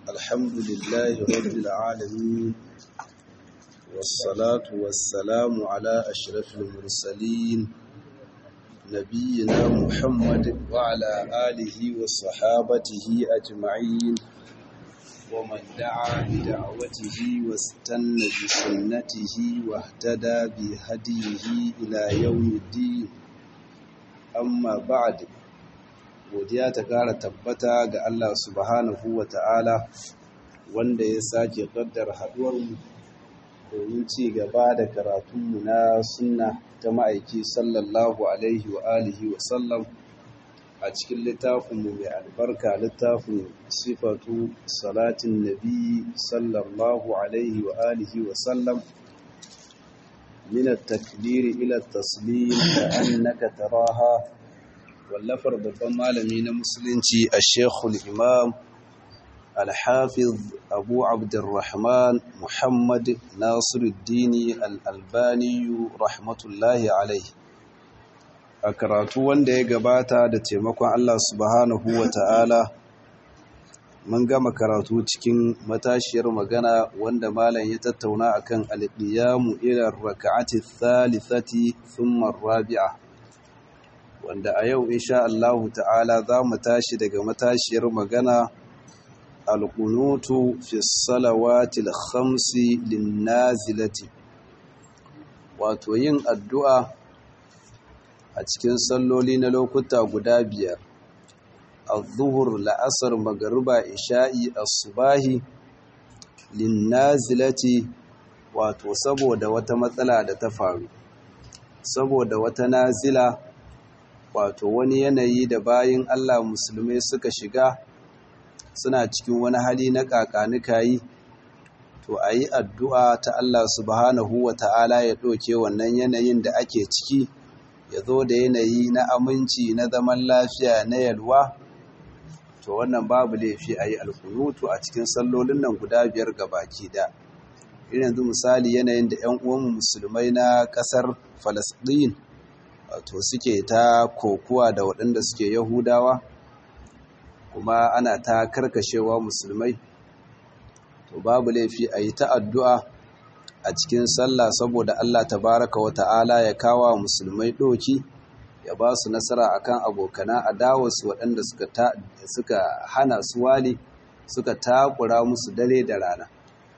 الحمد لله رب العالمين والصلاة والسلام على أشرف المرسلين نبينا محمد وعلى آله وصحابته أجمعين ومن دعا بدعوته واستنى بسنته واهتدى بهديه إلى يوم الدين أما بعد godiya ta ƙara tabbata ga Allah subhanahu wa ta'ala wanda ya sake ƙaddar haɗuwarmu domin ci gaba da karatunmu na sunna ta ma'aiki sallallahu alaihi wa alihi wa sallam a cikin littafinmu mai albarka littafin sifatu salatin nabi sallallahu alaihi wa alihi wa sallam من التكبير إلى التسليم كأنك تراها wallafar babban malami na musulunci a shekul imam alhafiz abu abdurrahman muhammad nasiruddini al'albaniyu rahmatullahi alai a karatu wanda ya gabata da taimakon allah subhanahu wa ta'ala mun gama karatu cikin matashiyar magana wanda malam ya tattauna akan alƙiyamu ilar raka'ati thalithati thumma rabi'a wanda a yau insha Allahu ta'ala za mu tashi daga matashiyar magana alƙunutu fi salawatil khamsi linnazilati wato yin addu'a a cikin salloli na lokuta guda biyar al-zuhur la'asar magariba isha'i as-subahi linnazilati wato saboda wata matsala da ta faru saboda wata nazila wato wani yanayi da bayin Allah musulmai suka shiga suna cikin wani hali na kakanikayi to a yi addu'a ta Allah subhanahu wa ta'ala ya ɗauke wannan yanayin da ake ciki ya zo da yanayi na aminci na zaman lafiya na yalwa to wannan babu laifi a yi alkunutu a cikin sallolin nan guda biyar ga baki da irin yanzu misali yanayin da ‘yan uwanmu musulmai na ƙasar falasɗin wato suke ta kokuwa da waɗanda suke yahudawa kuma ana ta karkashewa musulmai to babu laifi a yi ta addu'a a cikin sallah saboda Allah tabaraka wa ta'ala ya kawo musulmai ɗoki ya ba su nasara akan abokana adawarsu waɗanda suka hana su wali suka takura musu dare da rana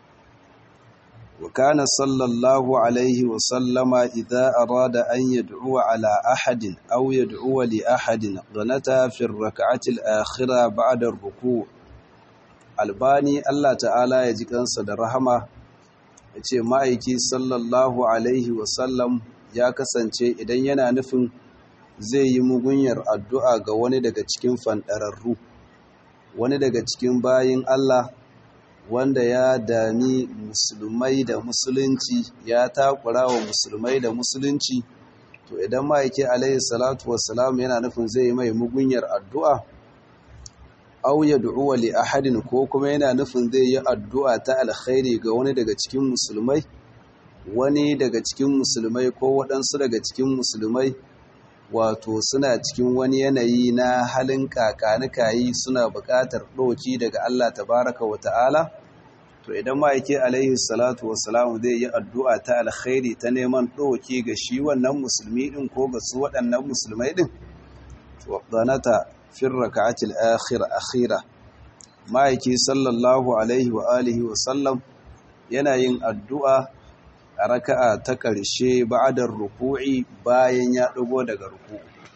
وكان صلى الله عليه وسلم إذا أراد أن يدعو على أحد أو يدعو لأحد غنتا في الركعة الآخرة بعد الركوع albani Allah ta'ala ya ji kansa da rahama ya ce ma'aiki sallallahu alaihi wasallam ya kasance idan yana nufin zai yi mugunyar addu'a ga wani daga cikin fanɗararru wani daga cikin bayin Allah wanda ya dami musulmai da musulunci ya takura wa musulmai da musulunci to idan ma'aiki alaihi salatu wassalam yana nufin zai mai mugunyar addu'a au ya du'uwa li ahadin ko kuma yana nufin zai yi addu'a ta alkhairi ga wani daga cikin musulmai wani daga cikin musulmai ko waɗansu daga cikin musulmai wato suna cikin wani yanayi na halin kakanikayi suna buƙatar ɗoki daga Allah tabaraka wa ta'ala to idan ma'aike alaihi salatu wassalamu zai yi addu'a ta alkhairi ta neman ɗoki ga shi wannan musulmi ɗin ko ga su waɗannan musulmai ɗin to zanata fin raka'atil akhir akhira ma'aike sallallahu alaihi wa alihi wa sallam yana yin addu'a a raka'a ta ƙarshe ba'adar ruku'i bayan ya ɗago daga ruku'u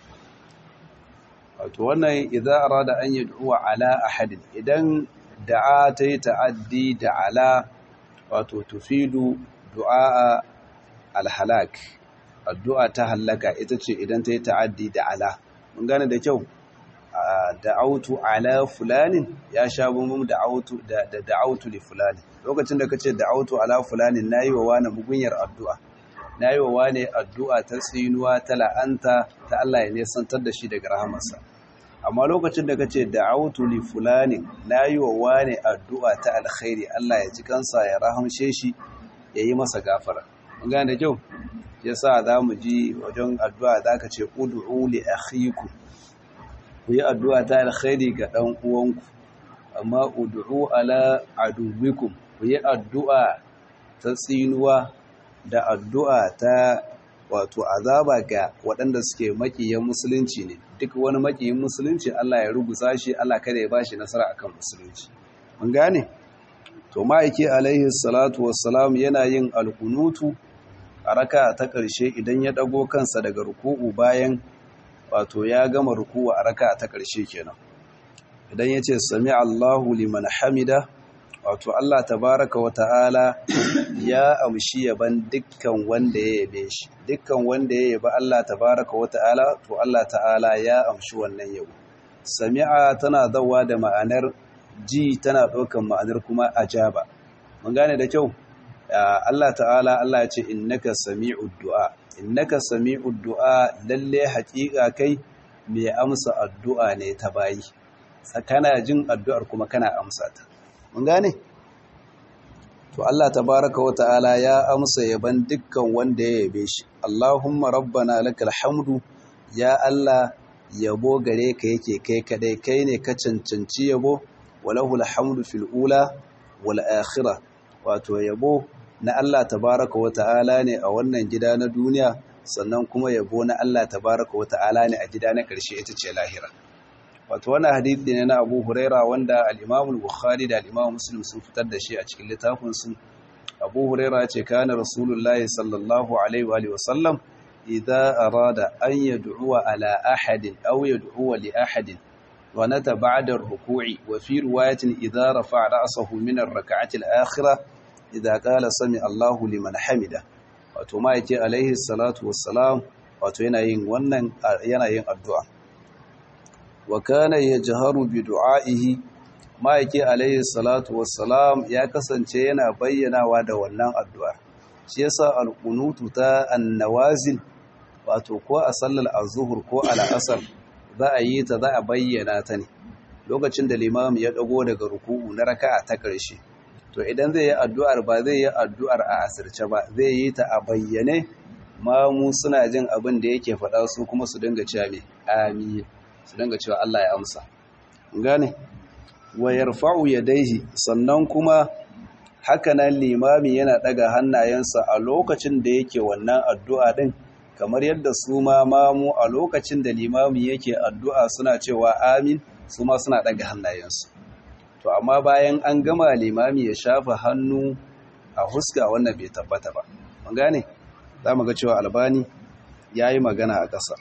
wato wannan idan arada an yad'uwa ala ahadin idan da'a ta yi ta'addi da ala wato tufidu du'a alhalak addu'a ta hallaka ita ce idan ta yi ta'addi da ala mun gane da kyau da'autu ala fulanin ya sha bambam da'autu da da'autu li fulani lokacin da kace da'autu ala fulanin nayi wa wani mugunyar addu'a nayi wa wani addu'a ta tsinuwa ta la'anta ta Allah ya nesantar da shi daga rahamarsa amma lokacin da kace da'autu li fulani nayi wa wani addu'a ta alkhairi Allah ya ji kansa ya rahamshe shi yayi masa gafara mun gane da kyau yasa zamu ji wajen addu'a zaka ce ud'u li akhikum ku yi addu'a ta alkhairi ga ɗan uwanku amma ud'u ala aduwikum ku yi addu'a ta tsinuwa da addu'a ta wato azaba ga waɗanda suke makiyan musulunci ne duk wani makiyin musulunci Allah ya rubuta shi Allah kada ya bashi nasara akan musulunci mun gane to ma'aiki alaihi salatu wassalam yana yin alkunutu a raka ta ƙarshe idan ya ɗago kansa daga ruku'u bayan wato ya gama ruku'u a raka ta ƙarshe kenan idan ya ce sami Allahu liman hamida wato Allah tabaraka wa ta'ala ya amshi yaban dukkan wanda ya yabe shi dukkan wanda ya yaba Allah tabaraka wa ta'ala to Allah ta'ala ya amshi wannan yabo sami'a tana zawa da ma'anar ji tana ɗaukan ma'anar kuma ajaba mun gane da kyau Allah ta'ala Allah ya ce innaka sami'ud du'a innaka sami'ud du'a lalle haƙiƙa kai mai amsa addu'a ne ta bayi kana jin addu'ar kuma kana amsa ta mun gane to Allah tabaraka wa ta'ala ya amsa yaban dukkan wanda ya yabe shi Allahumma rabbana lakal hamdu ya Allah yabo gare ka yake kai kadai kai ne ka cancanci yabo walahul hamdu fil ula wal akhirah wato yabo na Allah tabaraka wa ta'ala ne a wannan gida na duniya sannan kuma yabo na Allah tabaraka wa ta'ala ne a gida na ƙarshe ita ce lahira wato wannan hadisi ne na Abu Huraira wanda al-Imam al-Bukhari da al-Imam Muslim sun fitar da shi a cikin littafin su Abu Huraira ce kana Rasulullahi sallallahu alaihi wa sallam idza arada an yad'u ala ahadin aw yad'u li ahadin wa nata ba'da ar-ruku'i wa fi riwayatin idza rafa'a ra'sahu min ar-rak'ati al-akhirah idza qala sami Allahu liman hamida wato ma yake alaihi salatu wassalam wato yana yin wannan yana yin addu'a wa kana yajharu bi du'a'ihi ma yake alaihi salatu wassalam ya kasance yana bayyanawa da wannan addu'a shi yasa al-qunutu ta an-nawazil wato ko a sallar az-zuhr ko al-asr za a yi ta za a bayyana ta ne lokacin da limam ya dago daga ruku'u na raka'a ta ƙarshe to idan zai yi addu'ar ba zai yi addu'ar a asirce ba zai yi ta a bayyane ma mu suna jin abin da yake faɗa su kuma su dinga cewa me amin su dinga cewa Allah ya amsa gane wa yarfa'u yadayhi sannan kuma hakanan limami yana daga hannayensa a lokacin da yake wannan addu'a din kamar yadda su ma mamu a lokacin da limami yake addu'a suna cewa amin su ma suna daga hannayensu to amma bayan an gama limami ya shafa hannu a huska wannan bai tabbata ba mun gane za mu ga cewa albani ya yi magana a ƙasa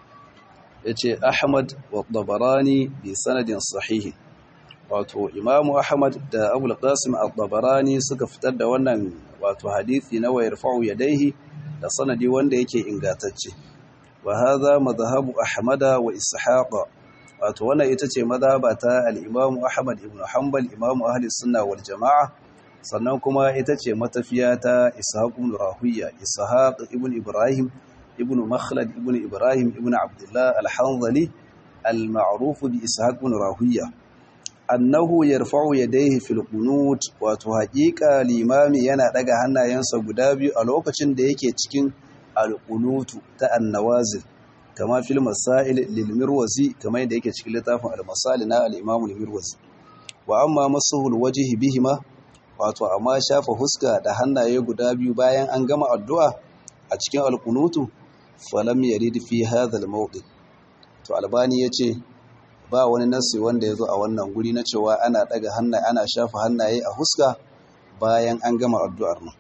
ya ce ahmad wa dabarani bi sanadin sahihi wato imamu ahmad da abul qasim al-dabarani suka fitar da wannan wato hadithi na wayar fa'u yadaihi da sanadi wanda yake ingantacce wa hadha madhhabu ahmada wa ishaqa wato wannan ita ce mazhaba ta al-Imam Ahmad ibn Hanbal Imam Ahli Sunna wal Jama'a sannan kuma ita ce matafiya ta Ishaq ibn Rahuya Ishaq ibn Ibrahim ibn Makhlad ibn Ibrahim ibn Abdullah al-Hanzali al-ma'ruf bi Ishaq ibn Rahuya annahu yarfa'u yadayhi fil qunut wato haƙiƙa limami yana daga hannayensa guda biyu a lokacin da yake cikin al-qunutu ta an-nawazil kama fil masail lil mirwazi kama yadda yake cikin littafin al-masail na al-imam al-mirwazi wa amma masuhul wajhi bihima wato amma shafa huska da hannaye guda biyu bayan an gama addu'a a cikin al-qunutu falam yarid fi hadha al-mawdi to albani yace ba wani nasi wanda yazo a wannan guri na cewa ana daga hannaye ana shafa hannaye a huska bayan an gama addu'ar nan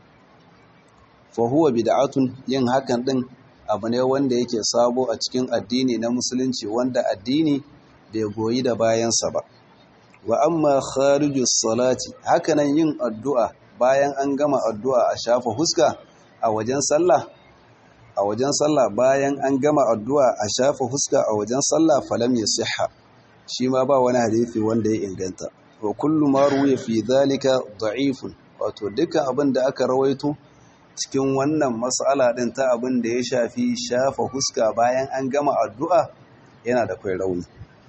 fa huwa bid'atun yin hakan din abu ne wanda yake sabo a cikin addini na musulunci wanda addini bai goyi da bayansa ba wa amma kharijus salati hakanan yin addu'a bayan an gama addu'a a shafa huska a wajen sallah a wajen sallah bayan an gama addu'a a shafa huska a wajen sallah falam yasihha shi ma ba wani hadisi wanda ya inganta wa kullu ma ruwiya fi dhalika da'ifun wato dukkan abin da aka rawaito cikin wannan matsala ɗin ta abin da ya shafi shafa huska bayan an gama addu'a yana da kwai rauni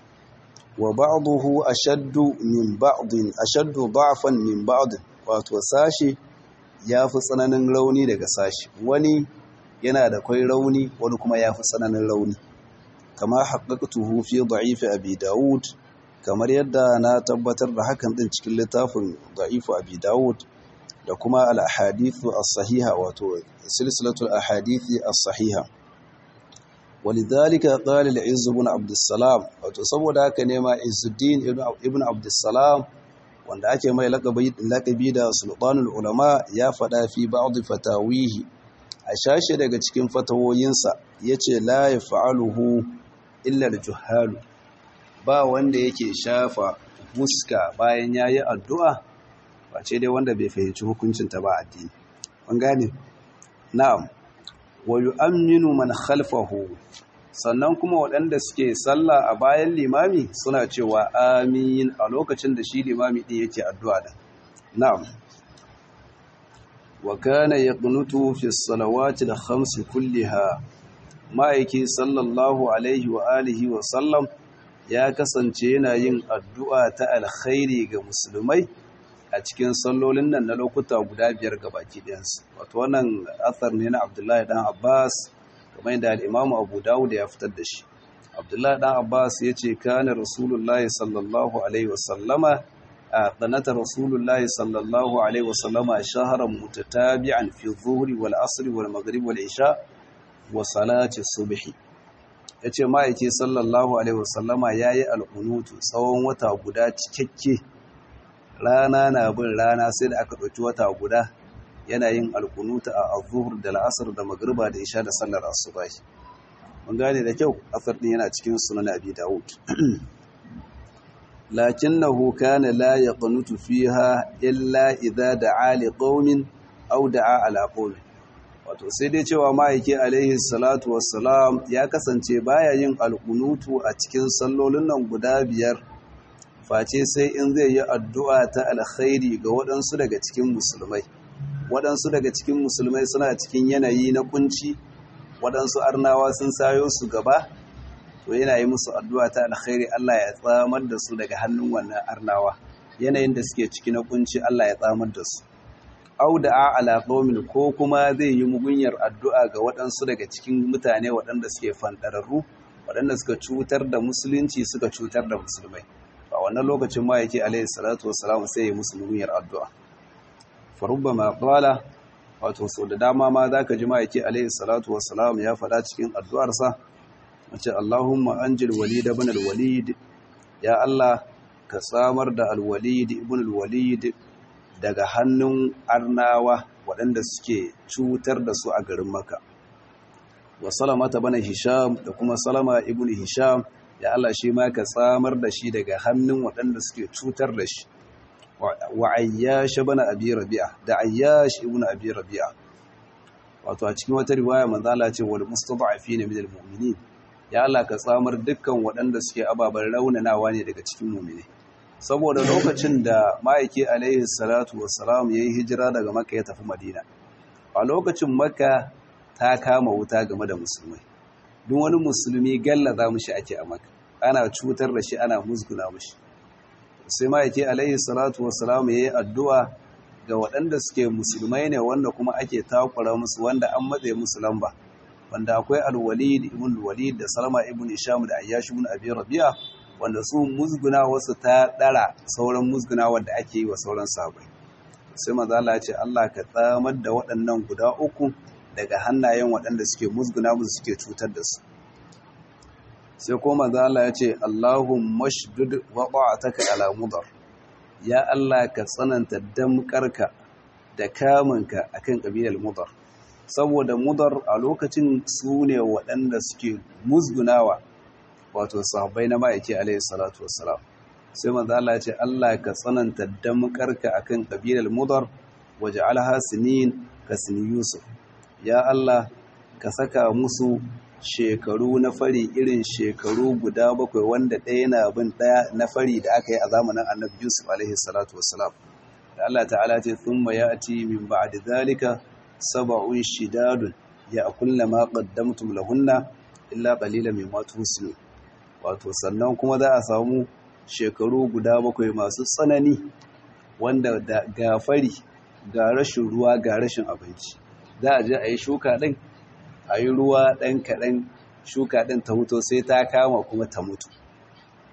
wa ba'duhu ashaddu min ba'din ashaddu da'fan min ba'din wato sashi yafi tsananin rauni daga sashi wani yana da kwai rauni wani kuma yafi tsananin rauni kama haqqaqtuhu fi da'if abi daud kamar yadda na tabbatar da hakan din cikin littafin da'ifu abi dawud da kuma al-ahadithu as-sahiha wato silsilatul ahadithi as-sahiha walidhalika qala al-izz ibn abd salam wato saboda haka ne ma izzuddin ibn abd salam wanda ake mai laqabi da sultanul ulama ya fada fi ba'd fatawihi a shashe daga cikin fatawoyinsa yace la yaf'aluhu illa al-juhalu ba wanda yake shafa fuska bayan yayi addu'a face dai wanda bai fahimci hukuncin ta ba addini kun gane na'am wa yu'minu man khalfahu sannan kuma waɗanda suke sallah a bayan limami suna cewa amin a lokacin da shi limami din yake addu'a da na'am wa kana yaqnutu fi salawati al-khams kulliha ma'aiki sallallahu alaihi wa alihi wa sallam ya kasance yana yin addu'a ta alkhairi ga musulmai a cikin sallolin nan na lokuta guda biyar ga baki ɗayansu wato wannan athar ne na abdullahi dan abbas kamar yadda al'imamu abu dawud ya fitar da shi abdullahi dan abbas ya ce kana rasulullahi sallallahu alaihi wasallama a tsanata rasulullahi sallallahu alaihi wasallama shaharar mutatabi'an fi zuhri wal asri wal maghrib wal isha wa salati subhi ya ce ma'aiki sallallahu alaihi wasallama ya yi al'unutu tsawon wata guda cikakke rana na bin rana sai da aka ɗauki wata guda yana yin al'unutu a azuhur da la'asar da magriba da isha da sallar asubai mun gane da kyau asar ɗin yana cikin sunan abi dawud lakinnahu kana la yaqnutu fiha illa idza da'a li qaumin aw da'a ala qaumin wato sai dai cewa ma'aiki alaihi salatu wassalam ya kasance baya yin alkunutu a cikin sallolin nan guda biyar face sai in zai yi addu'a ta alkhairi ga waɗansu daga cikin musulmai waɗansu daga cikin musulmai suna cikin yanayi na kunci waɗansu arnawa sun sayo su gaba to yana yi musu addu'a ta alkhairi Allah ya tsamar da su daga hannun wannan arnawa yanayin da suke ciki na kunci Allah ya tsamar da su auda'a ala qaumin ko kuma zai yi mugunyar addu'a ga waɗansu daga cikin mutane waɗanda suke fandararru waɗanda suka cutar da musulunci suka cutar da musulmai a wannan lokacin ma yake alaihi salatu wassalam sai ya musu mugunyar addu'a farubbama qala wato so da dama ma zaka ji ma yake alaihi salatu wassalam ya faɗa cikin addu'arsa wace Allahumma anjil walid ibn al-walid ya Allah ka samar da al-walid ibn al-walid daga hannun arnawa waɗanda suke cutar da su a garin maka wa salama ta bana hisham da kuma salama ibn hisham ya Allah shi ma ka tsamar da shi daga hannun waɗanda suke cutar da shi wa ayyash bana abi rabi'a da ayyash ibn abi rabi'a wato a cikin wata riwaya manzo Allah ce wal mustada'afin min al mu'minin ya Allah ka tsamar dukkan waɗanda suke ababen raunanawa ne daga cikin mu'mini saboda lokacin da ma'aiki alaihi salatu wassalam ya yi hijira daga maka ya tafi madina a lokacin maka ta kama wuta game da musulmai duk wani musulmi gallaza mushi ake a maka ana cutar da shi ana musguna mushi sai ma'aiki alaihi salatu wassalam ya yi addu'a ga waɗanda suke musulmai ne wanda kuma ake takura musu wanda an matse musu lamba wanda akwai alwalid ibn walid da salama ibn isham da ayyash ibn abi rabi'a wanda su musguna wasu ta ɗara sauran musguna wanda ake yi wa sauran sabai sai mazala ya ce Allah ka tsamar da waɗannan guda uku daga hannayen waɗanda suke musguna musu suke cutar da su sai ko mazala ya ce Allahun mashdud wa ta'ataka ala mudar ya Allah ka tsananta damƙarka da kamunka akan kabilar mudar saboda mudar a lokacin su ne waɗanda suke musgunawa wato sahabbai na ma'aiki alaihi salatu wassalam sai manzo Allah ya ce Allah ka tsananta damkarka akan kabilar mudar waj'alha sinin ka sini yusuf ya Allah ka saka musu shekaru na fari irin shekaru guda bakwai wanda ɗaya na bin ɗaya na fari da aka yi a zamanin annabi yusuf alaihi salatu wassalam da Allah ta'ala ce thumma ya'ti min ba'di dhalika sab'un shidadun ya'kulna ma qaddamtum lahunna illa qalilan mimma tuhsinu wato sannan kuma za a samu shekaru guda bakwai masu tsanani wanda da gafari ga rashin ruwa ga rashin abinci za a je a yi shuka ɗin a yi ruwa ɗan kaɗan shuka ɗin ta mutu sai ta kama kuma ta mutu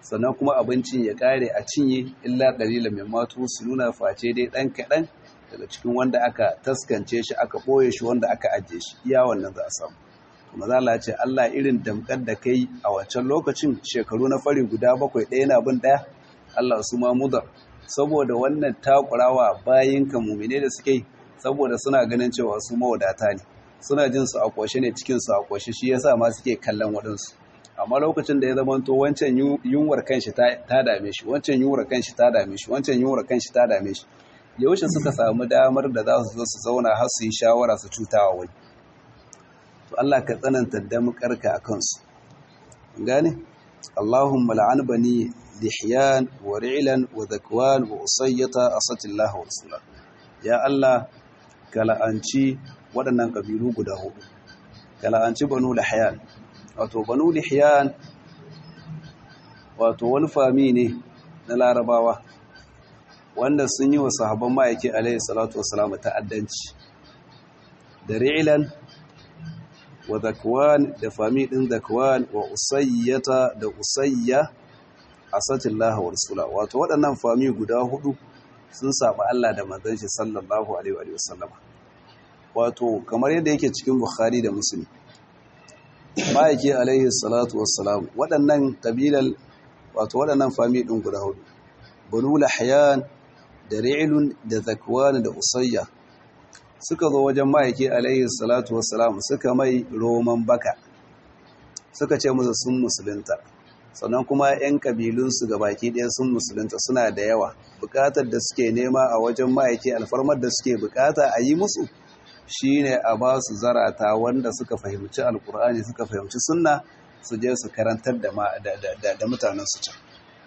sannan kuma abincin ya kare a cinye illa dalila mai matu su nuna face dai ɗan kaɗan daga cikin wanda aka taskance shi aka ɓoye shi wanda aka ajiye shi iya wannan za a samu kuma za a ce Allah irin damkar da kai a wancan lokacin shekaru na fari guda bakwai ɗaya na bin ɗaya Allah su ma mudar saboda wannan takurawa bayin ka mumine da suke saboda suna ganin cewa su mawadata ne suna jin su a kwashe ne cikin su a kwashe shi yasa ma suke kallon waɗansu amma lokacin da ya zama to wancan yunwar kanshi ta dame shi wancan yunwar kanshi ta dame shi wancan yunwar kanshi ta dame shi yaushe suka samu damar da za su zo su zauna har su yi shawara su cutawa wani to Allah ka tsananta damkarka a kansu gane Allahumma la'an bani lihyan wa ri'lan wa zakwan wa usayyata asatillah wa rasula ya Allah ka la'anci waɗannan kabilu guda hudu ka la'anci banu lihyan wato banu lihyan wato wani fami ne na larabawa wanda sun yi wa sahabban ma'aiki alaihi salatu wasalam ta'addanci da ri'lan wa zakwan da fami din zakwan wa usayyata da usayya asatillah wa rasula wato waɗannan fami guda hudu sun saba Allah da manzon shi sallallahu alaihi wa sallama wato kamar yadda yake cikin bukhari da muslim ma'aiki alaihi salatu wassalam waɗannan kabilal wato waɗannan fami din guda hudu banu lahyan da ri'lun da zakwan da usayya suka zo wajen ma'aiki alaihi salatu wassalam suka mai roman baka suka ce musu sun musulunta sannan kuma 'yan kabilunsu ga baki ɗaya sun musulunta suna da yawa bukatar da suke nema a wajen ma'aiki alfarmar da suke bukata a yi musu shine a ba su zarata wanda suka fahimci alkur'ani suka fahimci sunna su je su karantar da mutanen su can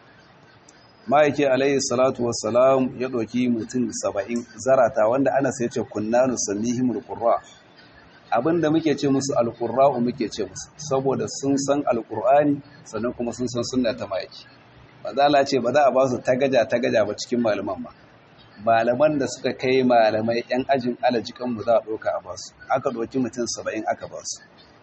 ma'aiki alaihi salatu wassalam ya ɗauki mutum saba'in zarata wanda ana sai ce kunna nusannihim alqurra abinda muke ce musu alqurra'u muke ce musu saboda sun san alqur'ani sannan kuma sun san sunna ta ma'aiki bazala ce ba za a ba su tagaja tagaja ba cikin malaman ba malaman da suka kai malamai yan ajin alajikan mu za a ɗauka a basu aka ɗauki mutum saba'in aka basu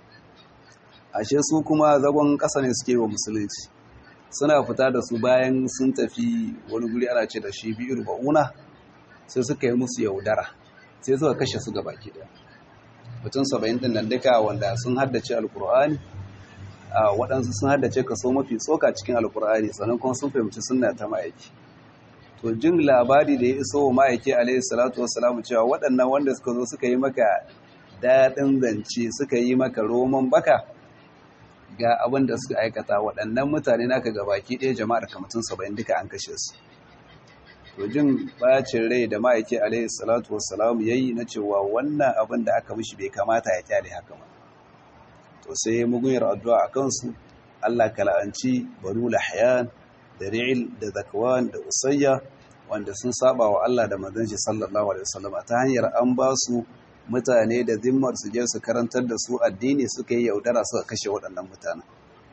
ashe su kuma zagon ƙasa ne suke wa musulunci suna fita da su bayan sun tafi wani guri ana ce da shi biyu ba'una sai suka yi musu yaudara sai suka kashe su gaba ki daya mutum saba'in din nan duka wanda sun haddace alkur'ani a waɗansu sun haddace kaso mafi tsoka cikin alkur'ani sannan kuma sun fahimci sunna ta ma'aiki to jin labari da ya iso wa ma'aiki alaihi salatu wassalamu cewa waɗannan wanda suka zo suka yi maka daɗin zance suka yi maka roman baka ga abin da suka aikata waɗannan mutane naka gabaki ɗaya jama'ar kamatun saba'in duka an kashe su to jin bacin rai da ma'aiki alaihi salatu wassalam yayi na cewa wannan abin da aka mishi bai kamata ya kyale haka ba to sai ya mugunyar addu'a a kansu Allah kala'anci banu lahyan da ri'il da zakwan da usayya wanda sun saba wa Allah da manzon shi sallallahu alaihi wasallam ta hanyar an ba su mutane da zimmar su je su karantar da su addini suka yi yaudara suka kashe waɗannan mutanen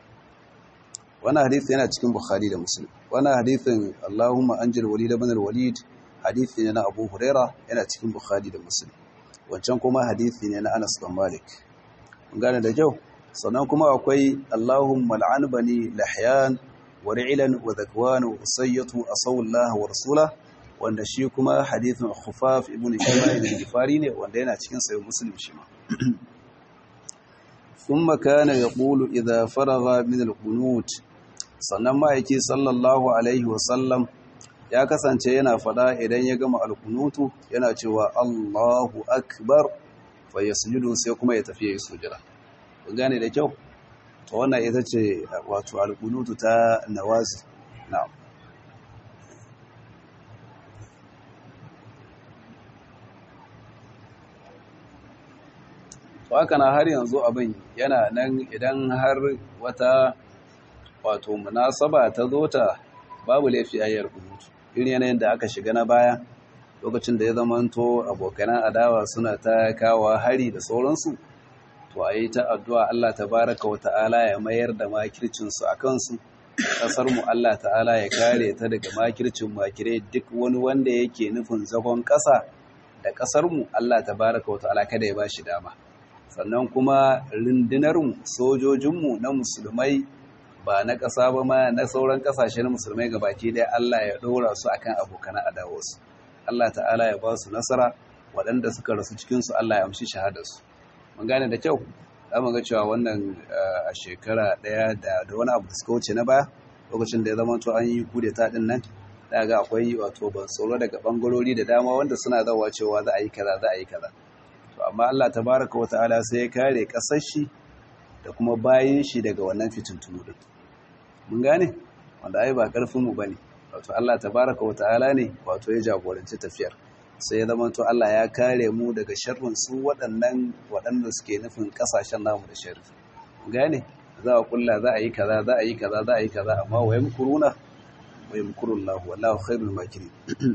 wannan hadisi yana cikin bukhari da muslim wannan hadisin allahumma anjil walid ibn al-walid hadisi ne na abu huraira yana cikin bukhari da muslim wancan kuma hadisi ne na anas bin malik mun gane da kyau sannan kuma akwai allahumma al'an bani lahyan wa ri'lan wa zakwan wa usayyatu asawallahu wa rasulahu wanda shi kuma hadithin khufaf ibn shima'il al-gifari ne wanda yana cikin sahih muslim shi ma thumma kana yaqulu idha faragha min al-qunut sannan ma'aiki sallallahu alaihi wa sallam ya kasance yana fada idan ya gama al-qunutu yana cewa Allahu akbar fa yasjudu sai kuma ya tafi ya sujada kun gane da kyau to wannan ita ce wato al-qunutu ta nawazi na'am to haka na har yanzu abin yana nan idan har wata wato munasaba ta zo ta babu laifi ayyar kunutu irin yanayin da aka shiga na baya lokacin da ya zamanto abokanan adawa suna ta kawo hari da sauransu to a yi ta addu'a Allah tabaraka wa ta'ala ya mayar da makircinsu a kansu ƙasarmu Allah ta'ala ya kare ta daga makircin makirai duk wani wanda yake nufin zagon ƙasa da ƙasarmu Allah tabaraka wa ta'ala kada ya ba shi dama sannan kuma rundunarmu sojojinmu na musulmai ba na ƙasa ba ma na sauran ƙasashen musulmai gabaki ɗaya Allah ya ɗora su akan abokan adawarsu Allah ta'ala ya ba su nasara waɗanda suka rasu cikinsu Allah ya amshi shahadarsu mun gane da kyau za mu ga cewa wannan a shekara ɗaya da wani abu da suka wuce na baya lokacin da ya zama to an yi kudeta ɗin nan da ga akwai wato ban tsoro daga ɓangarori da dama wanda suna zawa cewa za a yi kaza za a yi kaza to amma Allah tabaraka wa ta'ala sai ya kare ƙasar shi da kuma bayin shi daga wannan fitintunu din mun gane wanda ai ba karfin mu bane wato Allah tabaraka wa ta'ala ne wato ya jagoranci tafiyar sai ya zama to Allah ya kare mu daga sharrin su waɗannan waɗanda suke nufin kasashen namu da sharri mun gane za a kulla za a yi kaza za a yi kaza za a yi kaza amma wa yamkuruna wa yamkurullahu wallahu khairul makirin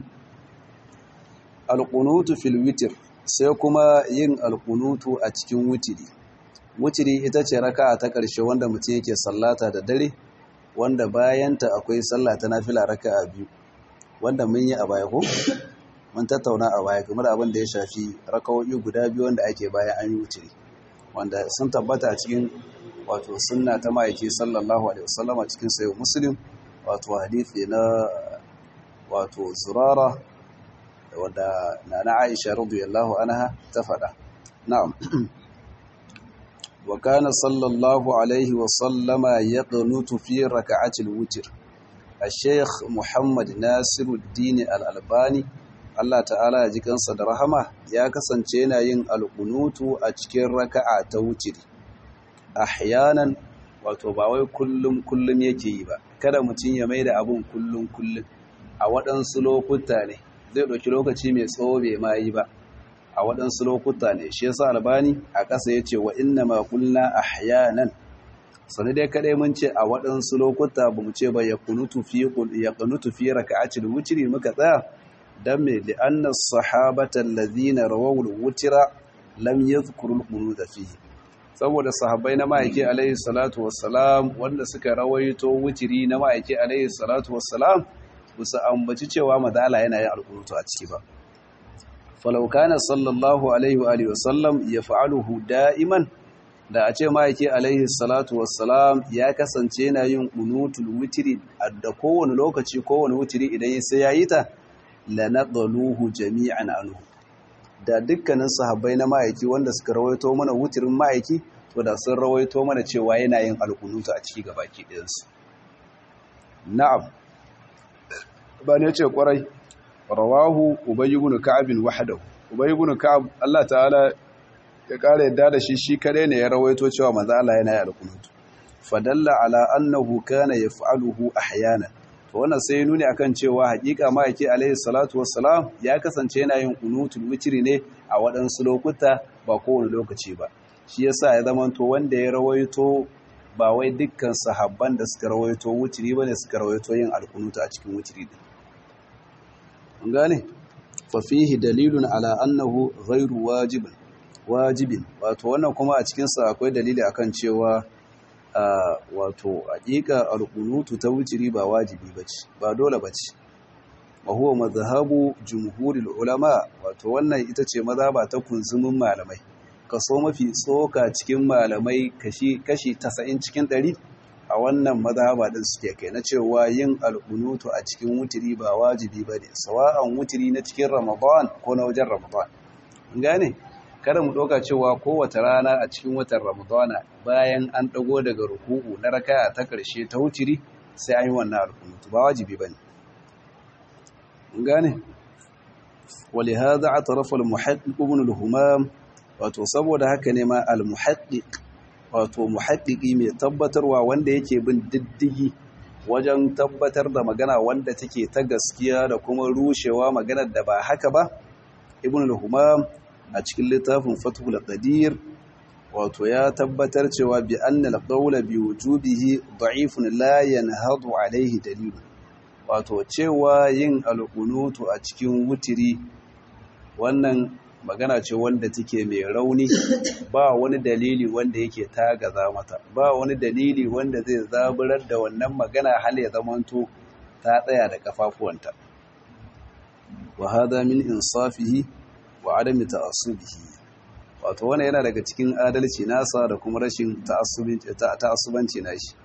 alqunutu fil witr sai kuma yin alqunutu a cikin witiri wutiri ita ce raka'a ta ƙarshe wanda mutum yake sallata da dare wanda bayanta akwai sallah ta nafila raka'a biyu wanda mun yi a baya ko mun tattauna a baya game da abin da ya shafi raka'o'i guda biyu wanda ake bayan an yi wutiri wanda sun tabbata a cikin wato sunna ta ma'aiki sallallahu alaihi wasallam a cikin sayo muslim wato hadisi na wato zurara wanda na Aisha radiyallahu anha ta faɗa na'am وكان صلى الله عليه وسلم يقنط في ركعة الوتر الشيخ محمد ناصر الدين الألباني Allah ta'ala ya ji kansa da rahama ya kasance yana yin alƙunutu a cikin raka'a ta wutiri ahyanan wato ba wai kullum kullum yake yi ba kada mutum ya maida abun kullum kullum a waɗansu lokuta ne zai ɗauki lokaci mai tsawo bai ma yi ba a waɗansu lokuta ne shi yasa albani a ƙasa ya ce wa inna ma kulna ahyanan sani dai kaɗai mun ce a waɗansu lokuta ba mu ce ba ya kunutu fi ya kunutu fi raka'atil wutri muka tsaya dan me li anna sahabata alladhina rawaw al-wutra lam yadhkuru al-qunut fihi saboda sahabbai na ma'aiki alaihi salatu wassalam wanda suka rawaito wutiri na ma'aiki alaihi salatu wassalam musu ambaci cewa madala yana yin alkunutu a ciki ba falau kana sallallahu alaihi wa alihi wasallam yaf'aluhu da'iman da a ce ma'aiki alaihi salatu wassalam ya kasance yana yin qunutul witri da kowane lokaci kowane witri idan sai yayi ta lanadaluhu jami'an anhu da dukkanin sahabbai na ma'aiki wanda suka rawaito mana wutirin ma'aiki to da sun rawaito mana cewa yana yin alkunutu a ciki gabaki ɗayansu na'am ba ne ce kwarai rawahu ubay ibn ka'ab wahdahu ubay ibn ka'ab Allah ta'ala ya kare yadda da shi shi kare ne ya rawaito cewa manzo Allah yana yin alkunutu fadalla ala annahu kana yaf'aluhu ahyanan to wannan sai nuni akan cewa hakika ma'aiki alaihi salatu wassalam ya kasance yana yin kunutul witri ne a waɗansu lokuta ba kowane lokaci ba shi yasa ya zama to wanda ya rawaito ba wai dukkan sahabban da suka rawaito witri bane suka rawaito yin alkunutu a cikin witri din an gane fa fihi dalilun ala annahu ghairu wajibin wajibin wato wannan kuma a cikin sa akwai dalili akan cewa Uh, wato hakika alqunutu ta wutiri ba wajibi bace ba dole bace wa huwa madhhabu jumhuril ulama wato wannan ita ce mazhaba ta kunzumin malamai kaso mafi tsoka cikin malamai kashi kashi 90 cikin 100 a wannan mazhaba din suke kai na cewa yin alqunutu a cikin wutiri ba wajibi bane sawa'an wutiri na cikin ramadan ko na wajen ramadan gane kada mu ɗauka cewa kowace rana a cikin watan ramadana bayan an ɗago daga ruku'u na rakaya ta ƙarshe ta wuciri sai an yi wannan alkunutu ba wajibi ba ne gane wali haza a tarafar muhaɗiƙ ibn al-humam wato saboda haka ne ma al-muhaɗiƙ wato muhaɗiƙi mai tabbatarwa wanda yake bin diddigi wajen tabbatar da magana wanda take ta gaskiya da kuma rushewa maganar da ba haka ba ibn al-humam a cikin littafin fathul qadir wato ya tabbatar cewa bi anna al-qawla bi wujubihi da'ifun la yanhadu alayhi dalil wato cewa yin al-qunutu a cikin wutiri wannan magana ce wanda take mai rauni ba wani dalili wanda yake tagaza mata ba wani dalili wanda zai zaburar da wannan magana hal ya zamanto ta tsaya da kafafuwanta wa hada min insafihi wa adami ta'assubihi wato wannan yana daga cikin adalci nasa da kuma rashin ta'assubanci nashi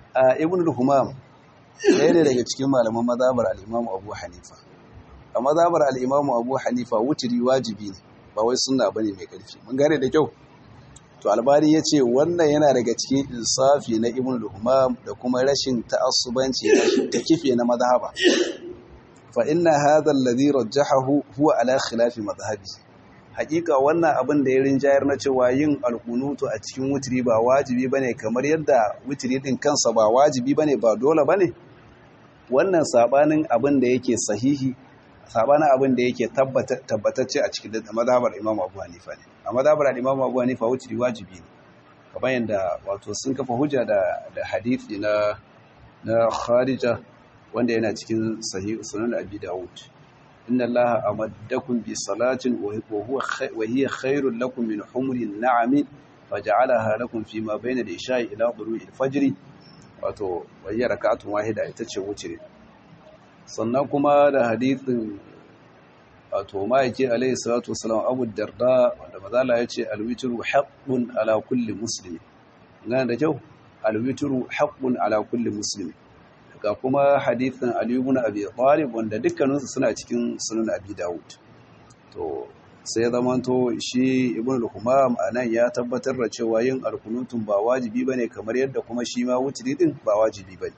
a ibn al-humam ɗaya ne daga cikin malaman mazhabar al-imam abu hanifa a mazhabar al-imam abu hanifa wutiri wajibi ne ba wai sunna bane mai ƙarfi mun gane da kyau to albani ya ce wannan yana daga cikin insafi na ibn al-humam da kuma rashin ta'assubanci da kife na mazhaba fa inna hadha alladhi rajjahahu huwa ala khilafi madhhabi hakika wannan abin da ya rinjayar na cewa yin alkunutu a cikin wutiri ba wajibi bane kamar yadda wutiri din kansa ba wajibi bane ba dole bane wannan sabanin abin da yake sahihi sabanin abin da yake tabbatacce a cikin mazhabar Imam Abu Hanifa ne a mazhabar Imam Abu Hanifa wutiri wajibi ne kamar yadda wato sun kafa hujja da da hadisi na na Kharija wanda yana cikin sahih sunan Abi Dawud inna allaha amaddakum bi salatin wa huwa wa hiya khairul lakum min humrin na'am faj'alaha lakum fi ma bayna al-isha'i ila dhuru'i al-fajr wato wayya rak'atun wahida ita ce wuce sannan kuma da hadithin wato maiki alayhi salatu wasalam Abu Darda wanda mazala yace al-witru haqqun ala kulli muslim ngana da kyau al-witru haqqun ala kulli muslim ga kuma hadithin Ali ibn Abi Talib wanda dukkaninsu suna cikin sunan Abi Dawud to sai zamanto shi Ibn al-Humam anan ya tabbatar da cewa yin alkunutun ba wajibi bane kamar yadda kuma shi ma wutri din ba wajibi bane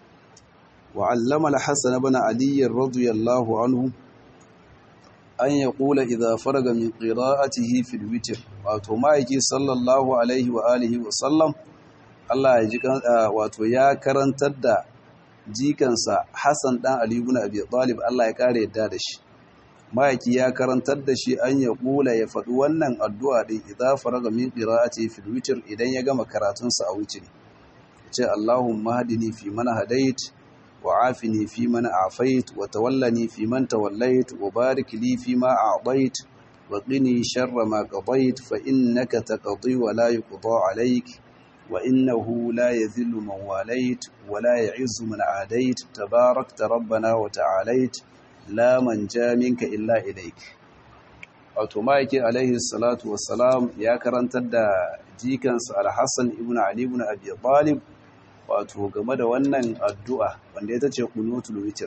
wa allama al-Hasan ibn Ali radiyallahu anhu an yaqula idha faraga min qira'atihi fil witr wato ma'aiki sallallahu alaihi wa alihi wa sallam Allah ya ji wato ya karantar da jikansa Hassan ɗan Ali ibn Abi Talib Allah ya kare yadda da shi Ma'aiki ya karantar da shi an ya kula ya faɗi wannan addu'a din idza faraga min qira'ati fil witr idan ya gama karatunsa a witr ce Allahumma hadini fi man hadait wa afini fi man afait wa tawallani fi man tawallait wa barik li fi ma a'tait wa qini sharra ma qadait fa innaka taqdi wa la yuqda alayk وإنه لا يذل من واليت ولا يعز من عاديت تباركت ربنا وتعاليت لا من جاء منك إلا إليك automaiki alaihi salatu wassalam ya karantar da jikansa al-hassan ibn ali ibn abi talib wato game da wannan addu'a wanda ita ce qunutul witr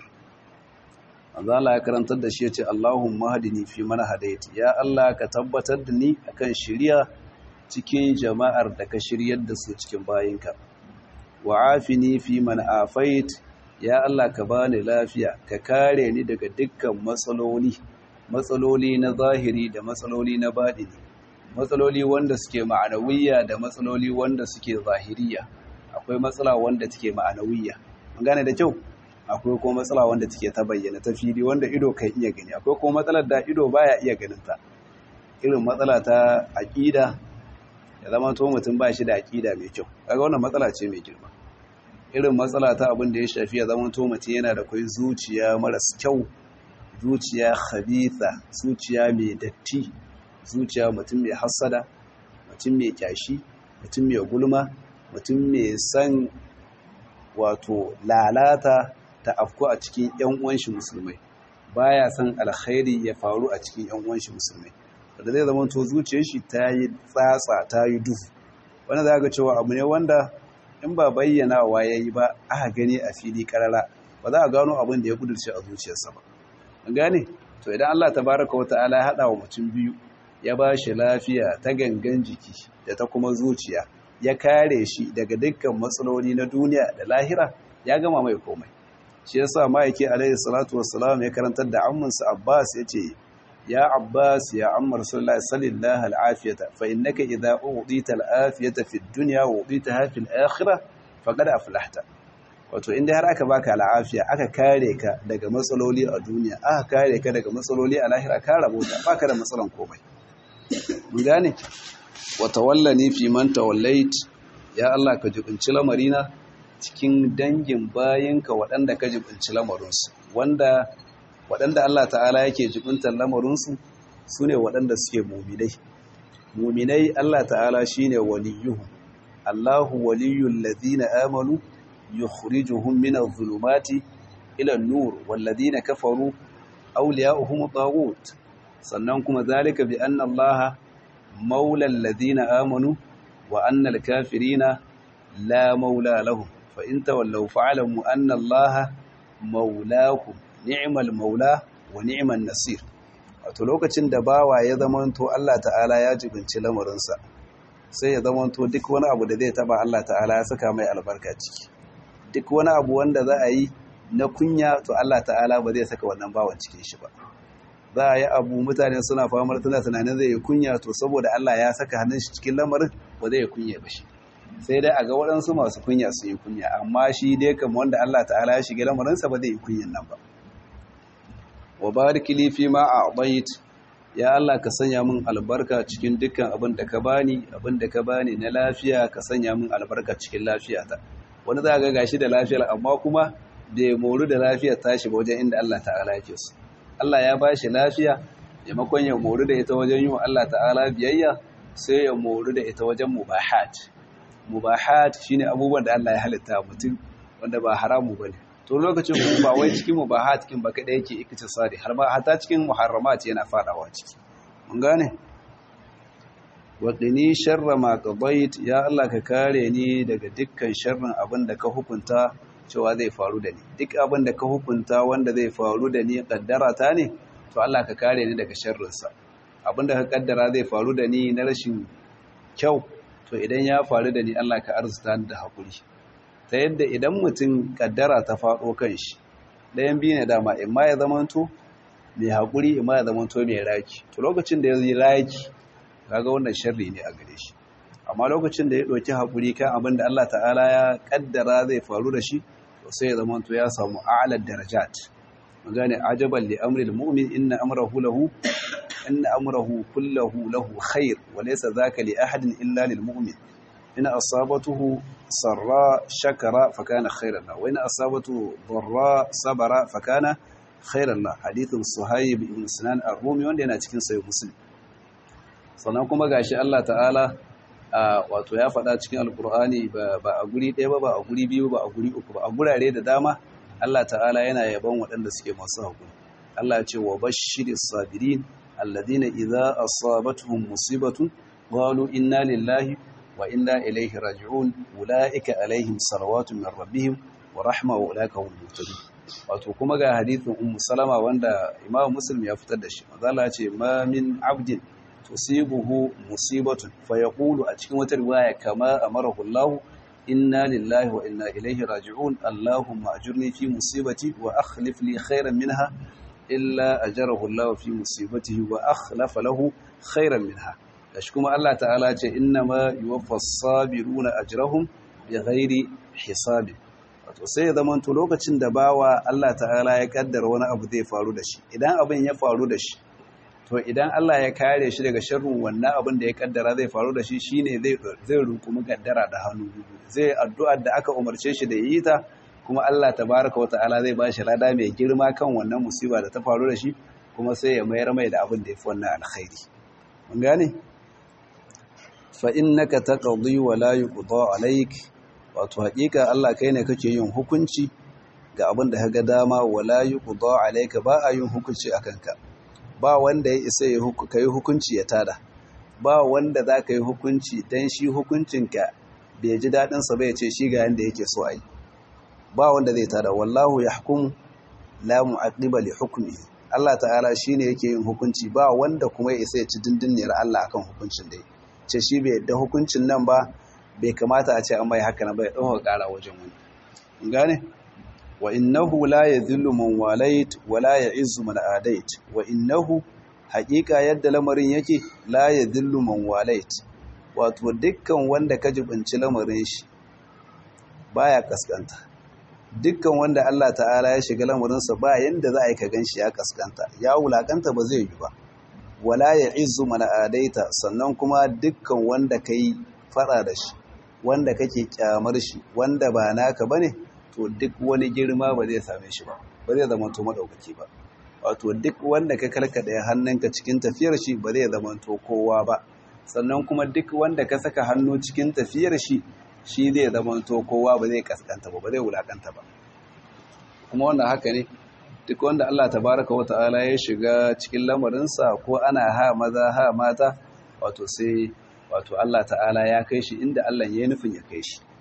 Allah ya karantar da shi ya ce Allahumma hadini fi man hadait ya Allah ka tabbatar da ni akan shari'a cikin jama'ar da ka shiryar da su cikin bayinka wa afini fi man afait ya Allah ka bani lafiya ka kare ni daga dukkan matsaloli matsaloli na zahiri da matsaloli na baɗini matsaloli wanda suke ma'anawiyya da matsaloli wanda suke zahiriya akwai matsala wanda take ma'anawiyya mun gane da kyau akwai kuma matsala wanda take ta bayyana ta fili wanda ido kan iya gani akwai kuma matsalar da ido baya iya ganin ta irin matsala ta aqida ya zama to mutum ba shi da aƙida mai kyau kaga wannan matsala ce mai girma irin matsala ta abin da ya shafi ya zama to mutum yana da kai zuciya maras kyau zuciya khabitha zuciya mai datti zuciya mutum mai hassada mutum mai kyashi mutum mai gulma mutum mai san wato lalata ta afku a cikin yan uwan shi musulmai baya san alkhairi ya faru a cikin yan uwan shi musulmai da zai zama to zuciyar shi ta yi tsatsa ta yi duhu wanda za ga cewa abu ne wanda in ba bayyana wa ya yi ba aka gani a fili karara ba za a gano abin da ya kudurce a zuciyarsa ba an gane to idan Allah tabaraka wata'ala ya haɗa wa mutum biyu ya ba shi lafiya ta gangan jiki da ta kuma zuciya ya kare shi daga dukkan matsaloli na duniya da lahira ya gama mai komai shi yasa ma'aiki alaihi salatu wassalam ya karantar da amminsa Abbas ya ce يا عباس يا عم رسول الله صل الله العافية فإنك إذا أوضيت العافية في الدنيا وأوضيتها في الآخرة فقد أفلحت wato inda har aka baka al'afiya aka kare ka daga matsaloli a duniya aka kare ka daga matsaloli a lahira ka rabota baka da matsalan komai mun gane wa tawallani fi man tawallait ya Allah ka jibinci lamarina cikin dangin bayinka waɗanda ka jibinci lamarinsu wanda waɗanda Allah ta'ala yake jibintar lamarinsu su ne waɗanda suke muminai muminai Allah ta'ala shi ne waliyuhu Allahu waliyun ladina amanu yukhrijuhum min adh-dhulumati ila an-nur wal ladina kafaru awliya'uhum at sannan kuma zalika bi anna Allah maula alladhina amanu wa anna al-kafirina la maula lahum fa in tawallaw fa'lamu anna allaha maulakum ni'mal maula wa ni'man nasir wato lokacin da bawa ya zamanto Allah ta'ala ya jibinci lamarinsa sai ya zamanto duk wani abu da zai taba Allah ta'ala ya saka mai albarka ciki duk wani abu wanda za a yi na kunya to Allah ta'ala ba zai saka wannan bawan cikin shi ba za a yi abu mutane suna famar tana tunanin zai yi kunya to saboda Allah ya saka hannun shi cikin lamarin ba zai yi kunya ba shi sai dai a ga waɗansu masu kunya su yi kunya amma shi dai kama wanda Allah ta'ala ya shiga lamarinsa ba zai yi kunyan nan ba wa barik li fi ma a'tait ya Allah ka sanya min albarka cikin dukkan abin da ka bani abin da ka bani na lafiya ka sanya min albarka cikin lafiyata wani za ga gashi da lafiyar amma kuma bai moru da lafiyar tashi ba wajen inda Allah ta'ala yake so Allah ya ba shi lafiya maimakon ya moru da ita wajen yi wa Allah ta'ala biyayya sai ya moru da ita wajen mubahat mubahat shine abubuwan da Allah ya halitta mutum wanda ba haramu bane to lokacin kuma ba wai cikin mubahat kin ba kada yake iktisadi har ba hata cikin muharramat yana fadawa ciki mun gane wa qini sharra ma qadait ya Allah ka kare ni daga dukkan sharrin abin da ka hukunta cewa zai faru da ni duk abin da ka hukunta wanda zai faru da ni kaddara ta ne to Allah ka kare ni daga sharrinsa abin da ka kaddara zai faru da ni na rashin kyau to idan ya faru da ni Allah ka arzuta ni da hakuri ta yadda idan mutum kaddara ta faɗo kan shi ɗayan biyu ne dama in ma ya zamanto mai haƙuri in ma ya zamanto mai raki to lokacin da ya yi raki kaga wannan sharri ne a gare shi amma lokacin da ya ɗauki haƙuri kan abin da Allah ta'ala ya kaddara zai faru da shi to sai ya zamanto ya samu a'lar darajat magana ajaban li amri almu'min inna amrahu lahu inna amrahu kullahu lahu khair wa laysa dhaka li ahadin illa lil mu'min in asabatuhu sarra shakara fakana khairan lahu wa in asabatuhu darra sabara fakana khairan lahu hadithun suhayb ibn sinan ar-rumi wanda yana cikin sahih muslim sannan kuma gashi Allah ta'ala wato ya faɗa cikin alkur'ani ba a guri ɗaya ba ba a guri biyu ba a guri uku ba a gurare da dama Allah ta'ala yana yaban waɗanda suke masu haƙuri Allah ce wa bashiris sabirin alladhina idza asabatuhum musibatun qalu inna lillahi wa inna ilaihi raji'un ulaika alaihim salawatun min rabbihim wa rahma wa ulaika hum muhtadun wato kuma ga hadithin ummu salama wanda imam muslim ya fitar da shi manzo Allah ce ma min abdin tusibuhu musibatun fayaqulu a cikin wata riwaya kama amarahu Allah inna lillahi wa inna ilaihi raji'un allahumma ajurni fi musibati wa akhlif li khairan minha illa ajarahu Allah fi musibatihi wa akhlafa lahu khairan minha gashi kuma Allah ta'ala ce innama yuwaffas sabiruna ajrahum bighairi hisabi wato sai ya zamanto lokacin da bawa Allah ta'ala ya kaddara wani abu zai faru da shi idan abin ya faru da shi to idan Allah ya kare shi daga sharrin wannan abin da ya kaddara zai faru da shi shine zai zai rukumi kaddara da hannu zai addu'ar da aka umarce shi da yi ta kuma Allah tabaraka wa ta'ala zai bashi lada mai girma kan wannan musiba da ta faru da shi kuma sai ya mayar mai da abin da yafi wannan alkhairi mun gane fa innaka taqdi wa la yuqda alayk wato hakika Allah kai ne kake yin hukunci ga abin da kaga dama wa la yuqda alayka ba a yin hukunci akan ka ba wanda ya isa ka yi hukunci ya tada ba wanda za ka yi hukunci don shi hukuncinka bai ji daɗinsa bai ce shi ga yadda yake so a yi ba wanda zai tada wallahu ya hukum la mu'aqiba li hukmi Allah ta'ala shine yake yin hukunci ba wanda kuma ya isa ya ci dindiniyar Allah akan hukuncin da ce shi bai da hukuncin nan ba bai kamata a ce an bai haka na bai ɗauka ƙara wajen wani gane wa innahu la yadhillu man walait wa la ya'izzu man adait wa innahu haqiqa yadda lamarin yake la yadhillu man walait wato dukkan wanda ka jibinci lamarin shi baya kaskanta dukkan wanda Allah ta'ala ya shiga lamarin sa ba yanda za a yi ka ganshi ya kaskanta ya wulakanta ba zai yi ba wala ya'izzu man adaita sannan kuma dukkan wanda kai fada da shi wanda kake kyamar shi wanda ba naka bane to duk wani girma ba zai same shi ba ba zai zama to madaukaki ba wato duk wanda ka karkada hannunka cikin tafiyar shi ba zai zama to kowa ba sannan kuma duk wanda ka saka hannu cikin tafiyar shi shi zai zama to kowa ba zai kaskanta ba ba zai wulakanta ba kuma wannan haka ne duk wanda Allah tabaraka wa ta'ala ya shiga cikin lamarinsa ko ana ha maza ha mata wato sai wato Allah ta'ala ya kai shi inda Allah ya nufin ya kai shi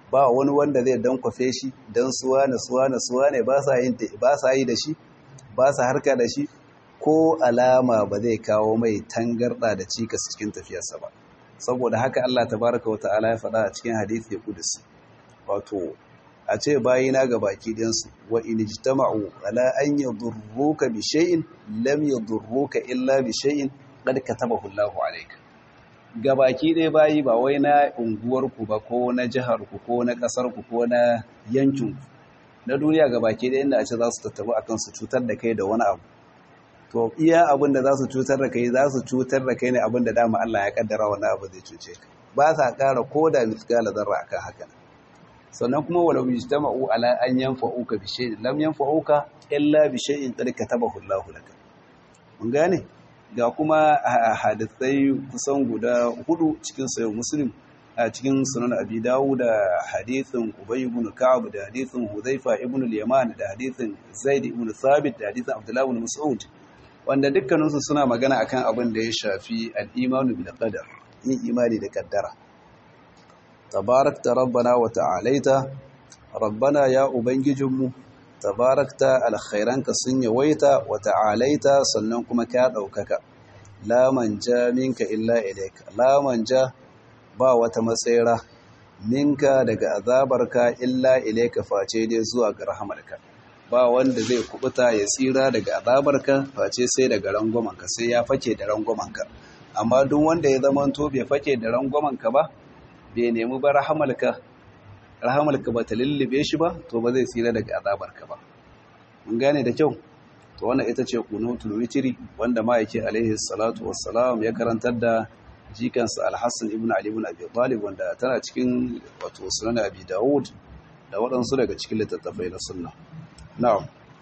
ba wani wanda zai dankwafe shi dan suwa na suwa na suwa ne ba sa yin ba sa yi da shi ba sa harka da shi ko alama ba zai kawo mai tangarda da cikas cikin tafiyarsa ba saboda haka Allah tabaraka wa ta'ala ya faɗa a cikin hadisi kudusi wato a ce bayina ga baki ɗinsu wa in ijtama'u ala an yadurruka bi shay'in lam yadurruka illa bi shay'in qad katabahu Allahu alayka ga baki ɗaya bayi ba wai na unguwarku ba ko na jiharku ko na ƙasarku ko na yankinku na duniya ga baki ɗaya inda a ce za su tattabu akan su cutar da kai da wani abu to iya abin da za su cutar da kai za su cutar da kai ne abin da dama Allah ya kaddara wani abu zai cuce ka ba sa ƙara ko da mithqala zarra akan haka sannan kuma walau yajtama'u ala an yanfa'uka bi shay'in lam yanfa'uka illa bi shay'in qad katabahu Allahu laka mun gane ga kuma hadisai kusan guda hudu cikin sayo muslim a cikin sunan abi dawud da hadithin ubay ibn ka'ab da hadithin hudhaifa ibn al-yaman da hadithin zaid ibn thabit da hadithin abdullah ibn mas'ud wanda dukkaninsu suna magana akan abin da ya shafi al-imanu bil qadar yin imani da kaddara tabarakta rabbana wa ta'alaita rabbana ya ubangijinmu tabarakta alkhairanka sun yawaita wa ta'alaita sannan kuma ka daukaka la manja minka illa ilayka la manja ba wata matsayira minka daga azabarka illa ilayka face dai zuwa ga rahamarka ba wanda zai kubuta ya tsira daga azabarka face sai daga rangwamanka sai ya fake da rangwamanka amma duk wanda ya zama to bai fake da rangwamanka ba bai nemi ba rahamalka rahamalka ba ta lullube shi ba to ba zai tsira daga azabarka ba mun gane da kyau to wannan ita ce kunutul witri wanda ma'aiki alaihi salatu wassalam ya karantar da jikansa al-Hassan ibn Ali ibn Abi Talib wanda tana cikin wato sunan Abi Dawud da waɗansu daga cikin littattafai na sunna na'am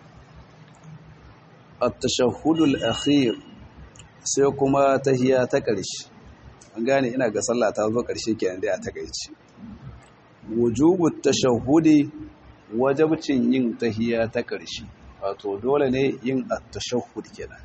at-tashahhudul akhir sai kuma tahiya ta ƙarshe an gane ina ga sallah ta zo ƙarshe kenan dai a takaici wujubu tashahhudi wajibcin yin tahiya ta ƙarshe wato dole ne yin at-tashahhud kenan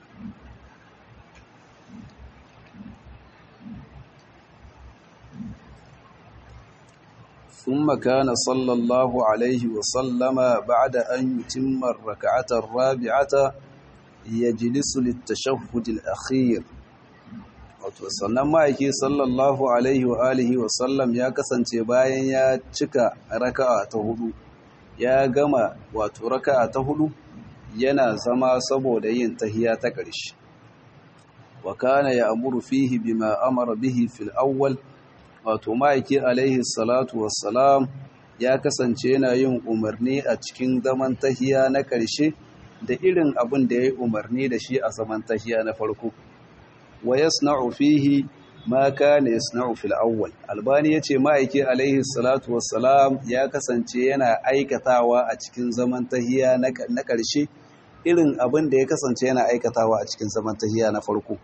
ثم كان صلى الله عليه وسلم بعد أن يتم الركعة الرابعة يجلس للتشهد الأخير wato sannan ma'aiki sallallahu alaihi wa alihi wa sallam ya kasance bayan ya cika raka'a ta hudu ya gama wato raka'a ta hudu yana zama saboda yin tahiya ta ƙarshe wa kana ya'muru fihi bima amara bihi fil awwal wato ma'aiki alaihi salatu wassalam ya kasance yana yin umarni a cikin zaman tahiya na ƙarshe da irin abin da ya yi umarni da shi a zaman tahiya na farko wa yasna'u fihi ma kana yasna'u fil awwal albani yace ma'aiki alaihi salatu wassalam ya kasance yana aikatawa a cikin zaman tahiya na ƙarshe irin abin da ya kasance yana aikatawa a cikin zaman tahiya na farko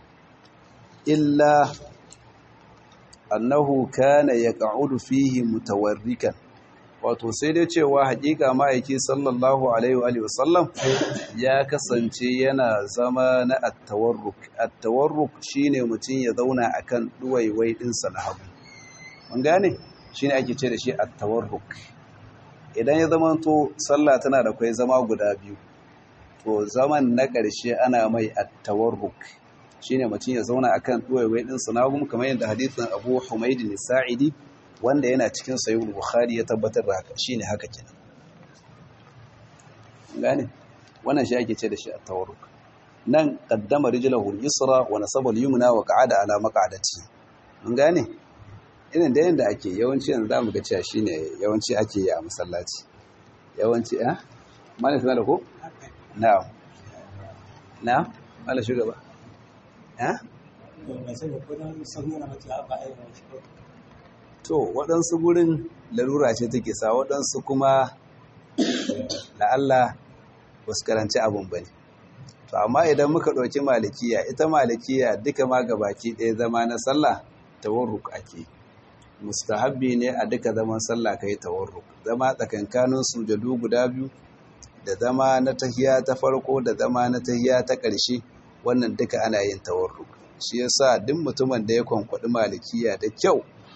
illa annahu kana yaq'udu fihi mutawarrikan wato sai dai cewa hakika ma'aiki sallallahu alaihi wa sallam ya kasance yana zama na at-tawarruk at-tawarruk shine mutum ya zauna akan duwaiwai din sa na hagu mun gane shine ake ce da shi at-tawarruk idan ya zama to sallah tana da kai zama guda biyu to zaman na ƙarshe ana mai at-tawarruk shine mutum ya zauna akan duwaiwai din sa na hagu kamar yadda hadisin Abu Humayd al-Sa'idi wanda yana cikin sayyid bukhari ya tabbatar da haka shine haka kenan gane wannan shi ake ce da shi at-tawarruk nan qaddama rijlahu al-yusra wa nasaba al-yumna wa qa'ada ala maq'adati mun gane irin da yanda ake yawanci yanzu zamu ga cewa shine yawanci ake yi a masallaci yawanci eh malai sanar da ko na'am na'am malai shugaba eh to waɗansu gurin larura ce take sa waɗansu kuma la'alla ba su karanci abin ba ne to amma idan muka ɗauki malikiya ita malikiya duka ma baki ɗaya zama na sallah tawarruk ake mustahabbi ne a duka zaman sallah kai tawarruk zama tsakankanin sujadu guda biyu da zama na tahiya ta farko da zama na tahiya ta ƙarshe wannan duka ana yin tawarruk shi yasa duk mutumin da ya kwankwaɗi malikiya da kyau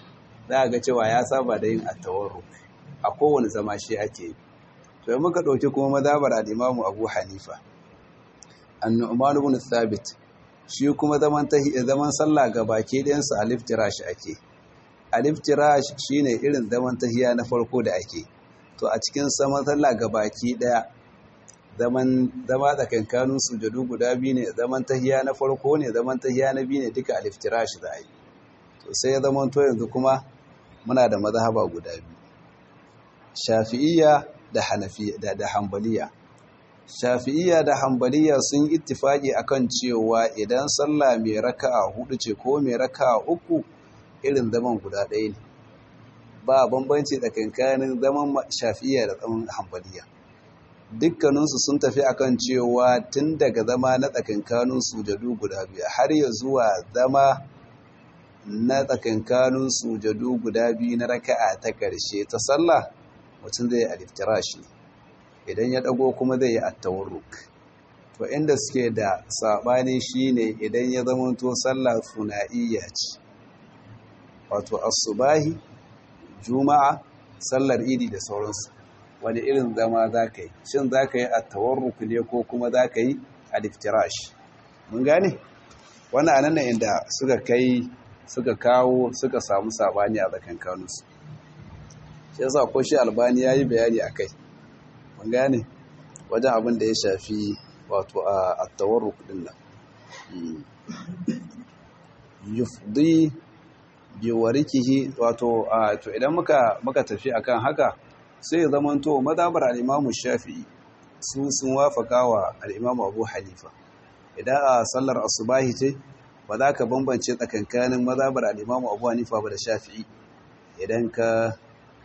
za ga cewa ya saba da yin attawarru a kowane zama shi ake yi to yi muka ɗauki kuma mazabar al'imamu abu hanifa annu'man ibn thabit shi kuma zaman zaman sallah ga baki ɗayansa alif tirash ake alif tirash shine irin zaman tahiya na farko da ake to a cikin saman sallah ga baki ɗaya zaman zama tsakankanin sujadu guda biyu ne zaman tahiya na farko ne zaman tahiya na biyu ne duka alif tirash za a yi to sai ya zama to yanzu kuma muna da mazhaba guda biyu shafi'iyya da hanafiya da da hanbaliya shafi'iyya da hanbaliya sun ittifaki akan cewa idan sallah mai raka'a hudu ce ko mai raka'a uku irin zaman guda ɗaya ne ba bambanci tsakankanin zaman shafi'iyya da zaman hanbaliya dukkaninsu sun tafi akan cewa tun daga zama na tsakankanin sujadu guda biyu har ya zuwa zama na tsakankanin sujadu guda biyu na raka'a ta ƙarshe ta sallah mutum zai yi aliftirash ne idan ya ɗago kuma zai yi attawarruk to inda suke da saɓani shine idan ya zamanto sallah funa'iyya ce wato asubahi juma'a sallar idi da sauransu wani irin zama za ka yi shin za ka yi attawarruk ne ko kuma za ka yi aliftirash mun gane wani anan inda suka kai suka kawo suka samu saɓani a tsakankaninsu shi yasa ko shi albani ya yi bayani a kai mun gane wajen abin da ya shafi wato a tawarruk din nan yufdi bi warikihi wato to idan muka muka tafi akan haka sai ya zama to madabar al-Imam Shafi'i su sun wafaka wa al-Imam Abu Hanifa idan a sallar asubahi ce ba za ka bambance tsakankanin madabar al-Imam Abu Hanifa ba da Shafi'i idan ka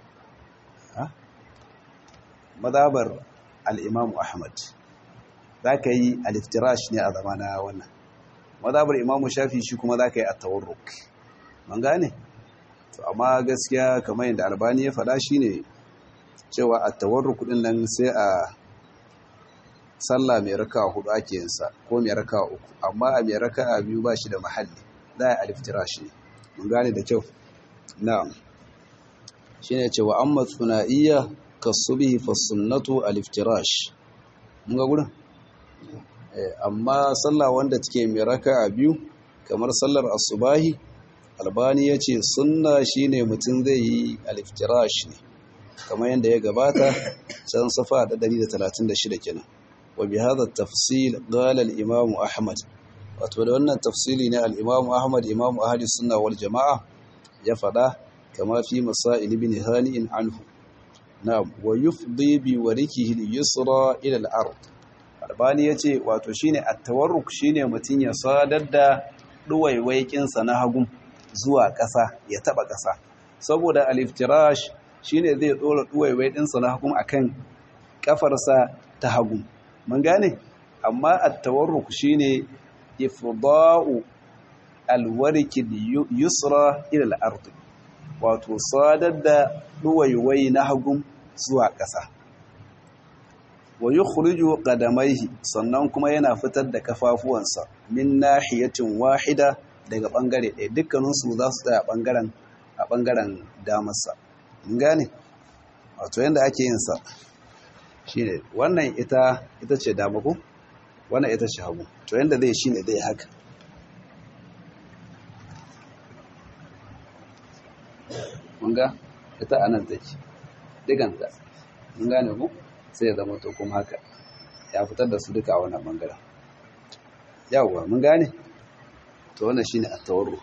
madabar al'imamu Ahmad za ka yi aliftirash ne a zamana wannan madabar imamu shafi shi kuma za ka yi a tawarruk man gane? to amma gaskiya kamar yadda albani ya faɗa shi ne cewa a tawarruk ɗin nan sai a sallah mai raka hudu ake yinsa ko mai raka uku amma a mai raka a biyu ba shi da mahalli za a aliftirash ne man gane da kyau na'am shi ne cewa an matsuna'iyya kasubihi fasunnatu aliftirash mun ga gurin amma sallah wanda take mai raka'a biyu kamar sallar asubahi albani yace sunna shine mutum zai yi aliftirash ne kamar yadda ya gabata can safa da 136 kenan wa bi hadha tafsil qala al-imam ahmad wato da wannan tafsili ne al-imam ahmad imam ahli sunna wal jamaa ya fada kama fi masail ibn hani'in anhu na'am wa yufdi bi warikihi al-yusra ila al-ard albani yace wato shine at-tawarruk shine mutun ya sadar da duwaiwaikin sa na hagun zuwa ƙasa ya taba ƙasa saboda al-iftirash shine zai dora duwaiwai din sa na hagun akan kafarsa ta hagun mun gane amma at-tawarruk shine ifda'u al-wariki yusra ila al-ard wato sadar da duwaiwai na hagun zuwa ƙasa wa yukhriju qadamaihi sannan kuma yana fitar da kafafuwansa min nahiyatin wahida daga bangare ɗaya dukkanin su za su tsaya bangaren a bangaren damarsa mun gane wato yanda ake yin sa shine wannan ita ita ce dama ko wannan ita ce hagu to yanda zai shine zai haka mun ga ita anan take diganta mun gane ku sai ya zama to kuma haka ya fitar da su duka a wannan bangaren yawwa mun gane to wannan shine at-tawarru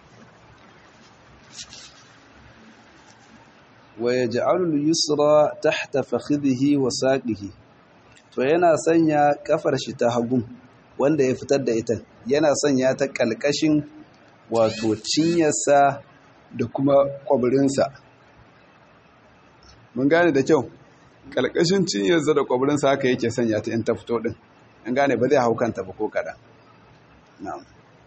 wa yaj'alu al-yusra tahta fakhidhihi wa saqihi to yana sanya kafar shi ta hagu wanda ya fitar da ita yana sanya ta kalkashin wato cinyarsa da kuma kwabirinsa mun gane da kyau kalkashin cinyarsa da kwabirinsa haka yake sanya ta in ta fito din an gane ba zai hau kanta ba ko kaɗan na'am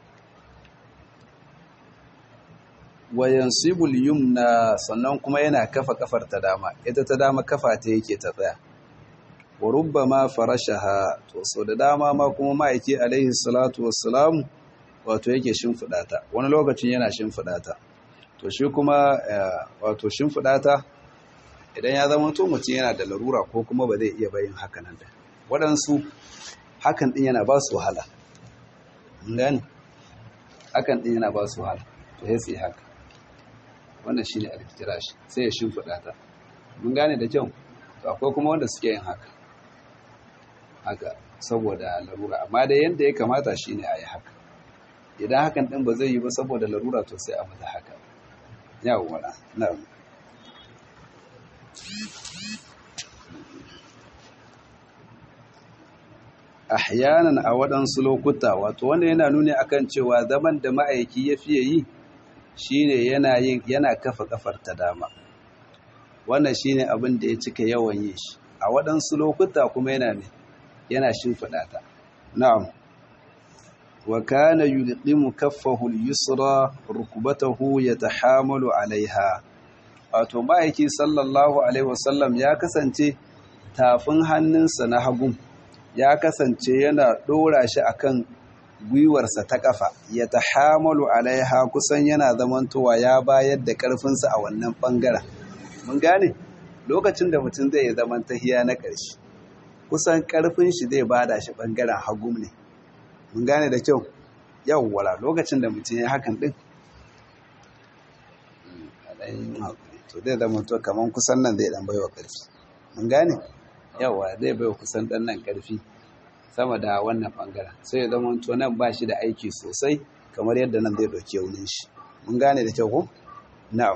wayan sibul yumna sannan kuma yana kafa kafar ta dama ita ta dama kafa ta yake ta tsaya wa rubbama farashaha to so da dama ma kuma ma'aiki alaihi salatu wassalam wato yake shimfiɗa ta wani lokacin yana shimfiɗa ta to shi kuma wato shimfiɗa ta idan ya zama to mutum yana da larura ko kuma ba zai iya bayin haka nan da waɗansu hakan ɗin yana ba su wahala gani hakan ɗin yana ba su wahala to ya sai haka wannan shi ne alfitirashi sai ya shimfiɗa ta mun gane da kyau to akwai kuma wanda suke yin haka haka saboda larura amma da yadda ya kamata shi ne a yi haka idan hakan ɗin ba zai yi ba saboda larura to sai a mata haka yawon na ahyanan a waɗansu lokuta wato wanda yana nuni akan cewa zaman da ma'aiki ya fiye yi shine yana yin yana kafa kafar ta dama wannan shine abin da ya cika yawan yi shi a waɗansu lokuta kuma yana ne yana shimfiɗa ta na'am wa kana yulqimu kaffahu al-yusra rukbatahu yatahamalu alaiha wato ma'aiki sallallahu alaihi wasallam ya kasance tafin hannunsa na hagun ya kasance yana ɗora shi akan gwiwarsa ta ƙafa ya ta hamalu alaiha kusan yana zamantowa ya bayar da ƙarfinsa a wannan ɓangaren mun gane lokacin da mutum zai yi zaman tahiya na ƙarshe kusan ƙarfin shi zai bada shi ɓangaren hagu ne mun gane da kyau yawwala lokacin da mutum ya hakan ɗin to zai zama to kamar kusan nan zai ɗan baiwa ƙarfi mun gane yawa zai baiwa kusan ɗan nan ƙarfi sama da wannan bangaren sai ya zama to nan ba shi da aiki sosai kamar yadda nan zai ɗauki yaunin shi mun gane da kyau ko na'am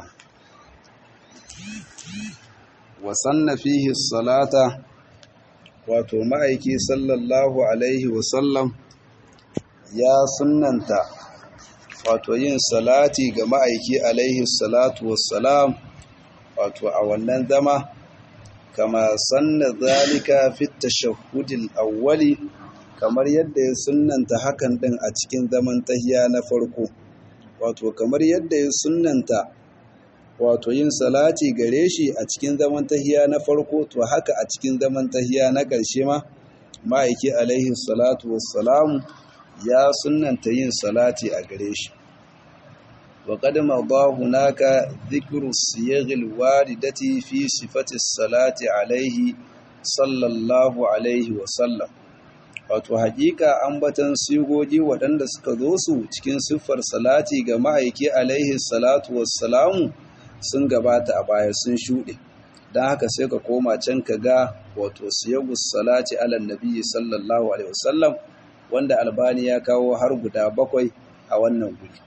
wa sanna fihi salata wato ma'aiki sallallahu alaihi wa sallam ya sunnanta wato yin salati ga ma'aiki alaihi salatu wassalam wato a wannan zama kama sanna zalika fi tashahhudil awwali kamar yadda ya sunnanta hakan din a cikin zaman tahiya na farko wato kamar yadda ya sunnanta wato yin salati gare shi a cikin zaman tahiya na farko to haka a cikin zaman tahiya na ƙarshe ma ma'aiki alaihi salatu wassalamu ya sunnanta yin salati a gare shi وقد مضى هناك ذكر الصيغ الواردة في صفة الصلاة عليه صلى الله عليه وسلم wato hakika ambatan sigogi waɗanda suka zo su cikin siffar salati ga ma'aiki alaihi salatu wassalamu sun gabata a baya sun shuɗe don haka sai ka koma can ka ga wato siyagus salati ala nabi sallallahu alaihi wasallam wanda albani ya kawo har guda bakwai a wannan guri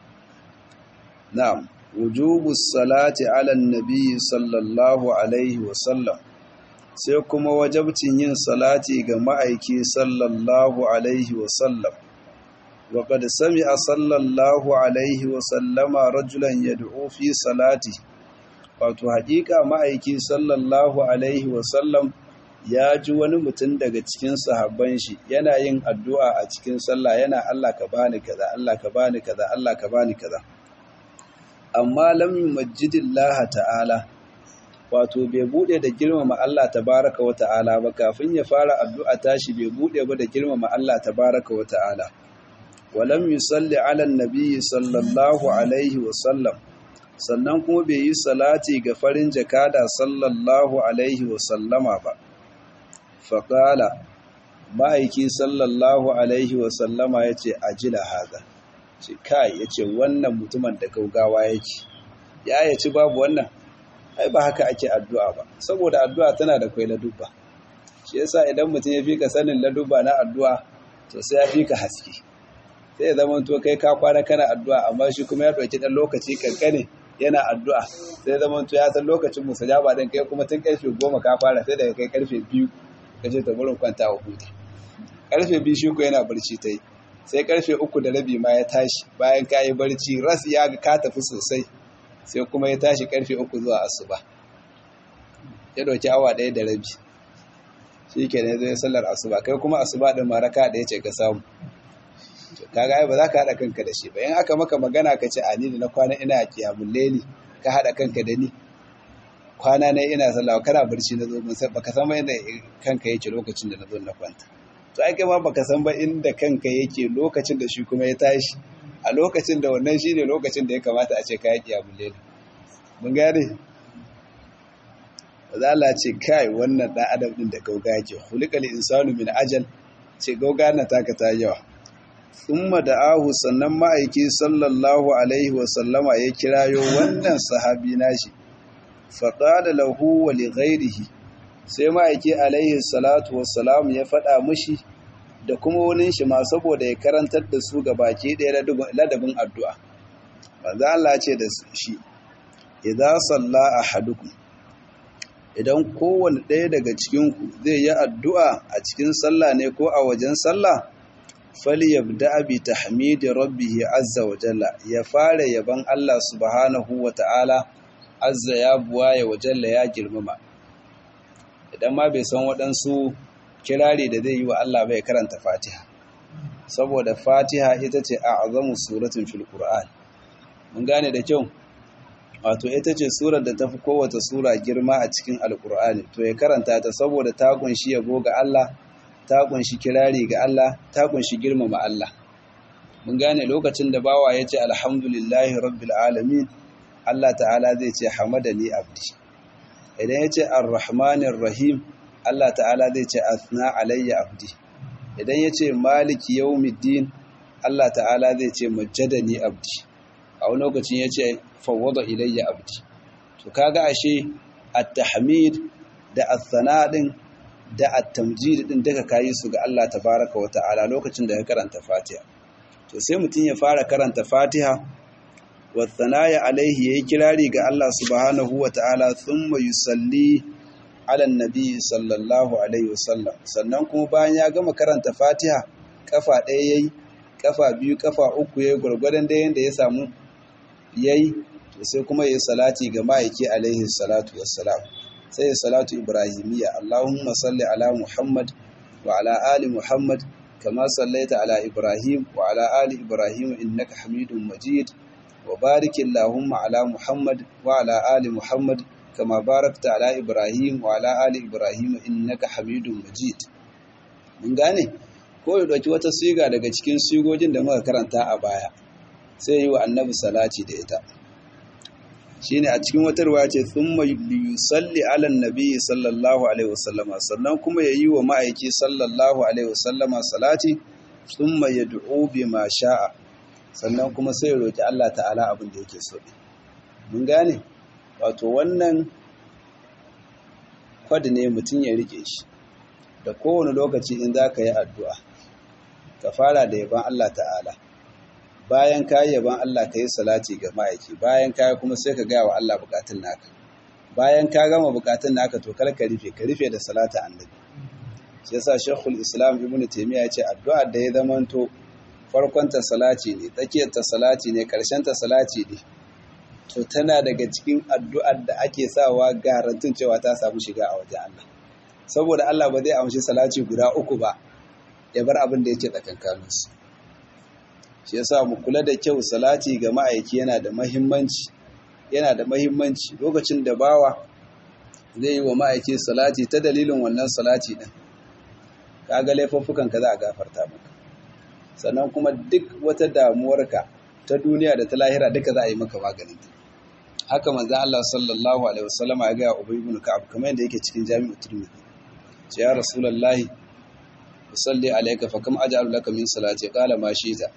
na'am wujubus salati ala nabi sallallahu alaihi wasallam sai kuma wajabcin yin salati ga ma'aiki sallallahu alaihi wasallam wa qad sami'a sallallahu alaihi wasallama rajulan yad'u fi salati wato haƙiƙa ma'aiki sallallahu alaihi wasallam ya ji wani mutum daga cikin sahabban shi yana yin addu'a a cikin sallah yana Allah ka bani kaza Allah ka bani kaza Allah ka bani kaza amma lam yumajjidillaha ta'ala wato bai bude da girmama Allah tabaraka wa ta'ala ba kafin ya fara addu'a tashi bai bude ba da girmama Allah tabaraka wa ta'ala walam yusalli ala nabi sallallahu alaihi wa sallam sannan kuma bai yi salati ga farin jakada sallallahu alaihi wa sallama ba faqala ma'aiki sallallahu alaihi wa sallama yace ajila hada ce kai yace wannan mutumin da gaugawa yake ya yaci babu wannan ai ba haka ake addu'a ba saboda addu'a tana da kwai ladubba shi yasa idan mutum ya fika sanin ladubba na addu'a to sai ya fika haske sai ya zama to kai ka kwana kana addu'a amma shi kuma ya ɗauki ɗan lokaci kankane yana addu'a sai ya zama to ya san lokacin musajaba ɗin kai kuma tun karfe goma ka fara sai daga kai karfe biyu ka ce ta burin kwanta wa huta karfe biyu shi ko yana barci ta yi sai karfe uku da rabi ma ya tashi bayan ka yi barci ras ya ga ka tafi sosai sai kuma ya tashi karfe uku zuwa asuba ya dauki awa ɗaya da rabi shi ke ne zai sallar asuba kai kuma asuba ɗin maraka da ya ce ka samu kaga ai ba za ka haɗa kanka da shi ba in aka maka magana ka ce ani da na kwana ina a kiyamun leli ka haɗa kanka da ni kwana na ina sallah kana barci na zo mun baka san ba inda kanka yake lokacin da na zo na kwanta to ai kai ma baka san ba inda kanka yake lokacin da shi kuma ya tashi a lokacin da wannan shine lokacin da ya kamata a ce ka yi kiyamun leli mun gane Allah ce kai wannan ɗan adam ɗin da gauga yake hulikal insanu min ajal ce gauga na taka ta yawa thumma da'ahu sannan ma'aiki sallallahu alaihi wa sallama ya kirayo wannan sahabi nashi faqala lahu wa li ghairihi sai ma'aiki alaihi salatu wassalam ya faɗa mushi da kuma wani shi ma saboda ya karantar da su ga baki ɗaya ladabin addu'a manzo Allah ce da shi idza salla ahadukum idan kowane ɗaya daga cikinku zai yi addu'a a cikin sallah ne ko a wajen sallah falyabda bi tahmidi rabbih azza wa jalla ya fara yaban Allah subhanahu wa ta'ala azza ya buwaye wa jalla ya girmama idan ma bai san waɗansu kirari da zai yi wa Allah bai karanta Fatiha saboda Fatiha ita ce a'zamu suratun fil Qur'an mun gane da kyau wato ita ce surar da tafi kowace sura girma a cikin alkur'ani to ya karanta ta saboda ta kunshi yabo ga Allah ta kunshi kirari ga Allah ta kunshi girmama Allah mun gane lokacin da bawa ya ce alhamdulillahi rabbil alamin Allah ta'ala zai ce hamadani abdi idan ya ce arrahmanir rahim Allah ta'ala zai ce athna alayya abdi idan ya ce maliki yawmiddin Allah ta'ala zai ce majjadani abdi a wani lokacin ya ce fawwada ilayya abdi to kaga ashe at-tahmid da as-sana din da at-tamjid din daga kayi su ga Allah tabaaraka wa ta'ala lokacin da ya karanta Fatiha to sai mutum ya fara karanta Fatiha wa thanaya alaihi yayi kirari ga Allah subhanahu wa ta'ala thumma yusalli ala nabi sallallahu alaihi wasallam sannan kuma bayan ya gama karanta Fatiha kafa ɗaya yayi kafa biyu kafa uku yayi gurgurdan da yanda ya samu yayi to sai kuma yayi salati ga ma'aiki alaihi salatu wassalam sai ya salatu ibrahimiyya Allahumma salli ala Muhammad wa ala ali Muhammad kama sallaita ala Ibrahim wa ala ali Ibrahim innaka Hamidum Majid wa barik Allahumma ala Muhammad wa ala ali Muhammad kama barakta ala Ibrahim wa ala ali Ibrahim innaka Hamidum Majid mun gane ko ya dauki wata siga daga cikin sigogin da muka karanta a baya sai yi wa annabi salati da ita shine a cikin wata ruwa ce thumma yusalli ala nabi sallallahu alaihi wasallama sannan kuma yayi wa ma'aiki sallallahu alaihi wasallama salati thumma yad'u bima sha'a sannan kuma sai roki Allah ta'ala abin da yake so mun gane wato wannan kwadi ne mutum ya rike shi da kowane lokaci in za ka yi addu'a ka fara da yaban Allah ta'ala bayan ka yi yaban Allah ka yi salati ga ma'aiki bayan ka kuma sai ka gaya wa Allah bukatun naka bayan ka gama bukatun naka to kar ka rufe ka rufe da salata annabi shi yasa shekul islam ibnu taymiya ya ce addu'a da ya zamanto farkon ta salati ne tsakiyar ta salati ne karshen ta salati ne to tana daga cikin addu'ar da ake sawa garantin cewa ta samu shiga a wajen Allah saboda Allah ba zai amshi salati guda uku ba ya bar abin da yake tsakankaninsu shi yasa mu kula da kyau salati ga ma'aiki yana da mahimmanci yana da mahimmanci lokacin da bawa zai yi wa ma'aiki salati ta dalilin wannan salati din kaga laifuffukan ka za a gafarta maka sannan kuma duk wata damuwarka ta duniya da ta lahira duka za a yi maka maganin ta haka manzo Allah sallallahu alaihi wasallama ya ga Ubay ibn Ka'ab kamar yadda yake cikin Jami'u Tirmidhi ce ya Rasulullahi usalli alayka fa kam aj'alu laka min salati qala ma shi'ta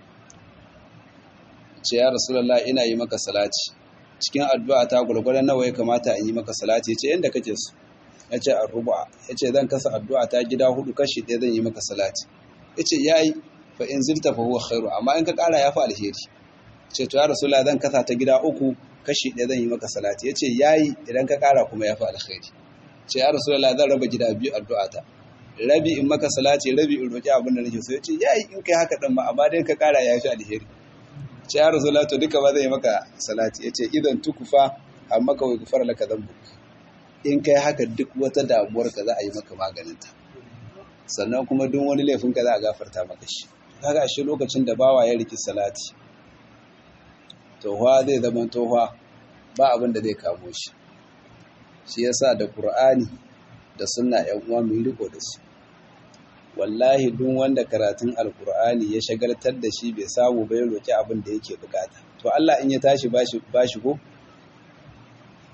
ce ya Rasulullah ina yi maka salati cikin addu'a ta gurgurdan nawa ya kamata in yi maka salati yace yanda kake so yace ar-ruba yace zan kasa addu'a ta gida hudu kashi ɗaya zan yi maka salati yace yayi fa in zilta fa huwa khairu amma in ka ƙara ya fa alheri ce to ya Rasulullah zan kasa ta gida uku kashi ɗaya zan yi maka salati yace yayi idan ka ƙara kuma ya fa alheri ce ya Rasulullah zan raba gida biyu addu'a ta rabi in maka salati rabi in roki abin da nake so yace yayi in kai haka din ma amma dai ka ƙara ya fi alheri ce ya rasulullah to duka ba zai maka salati yace idan tukufa amma ka wai gufar laka zambu in kai haka duk wata damuwar ka za a yi maka maganinta sannan kuma duk wani laifin ka za a gafarta maka shi kaga shi lokacin da bawa ya riki salati tohwa zai zama tohwa ba abin da zai kamo shi shi yasa da qur'ani da sunna yan uwa mu riko da su wallahi duk wanda karatun alkur'ani ya shagaltar da shi bai samu bai roki abin da yake bukata to Allah in ya tashi bashi bashi ko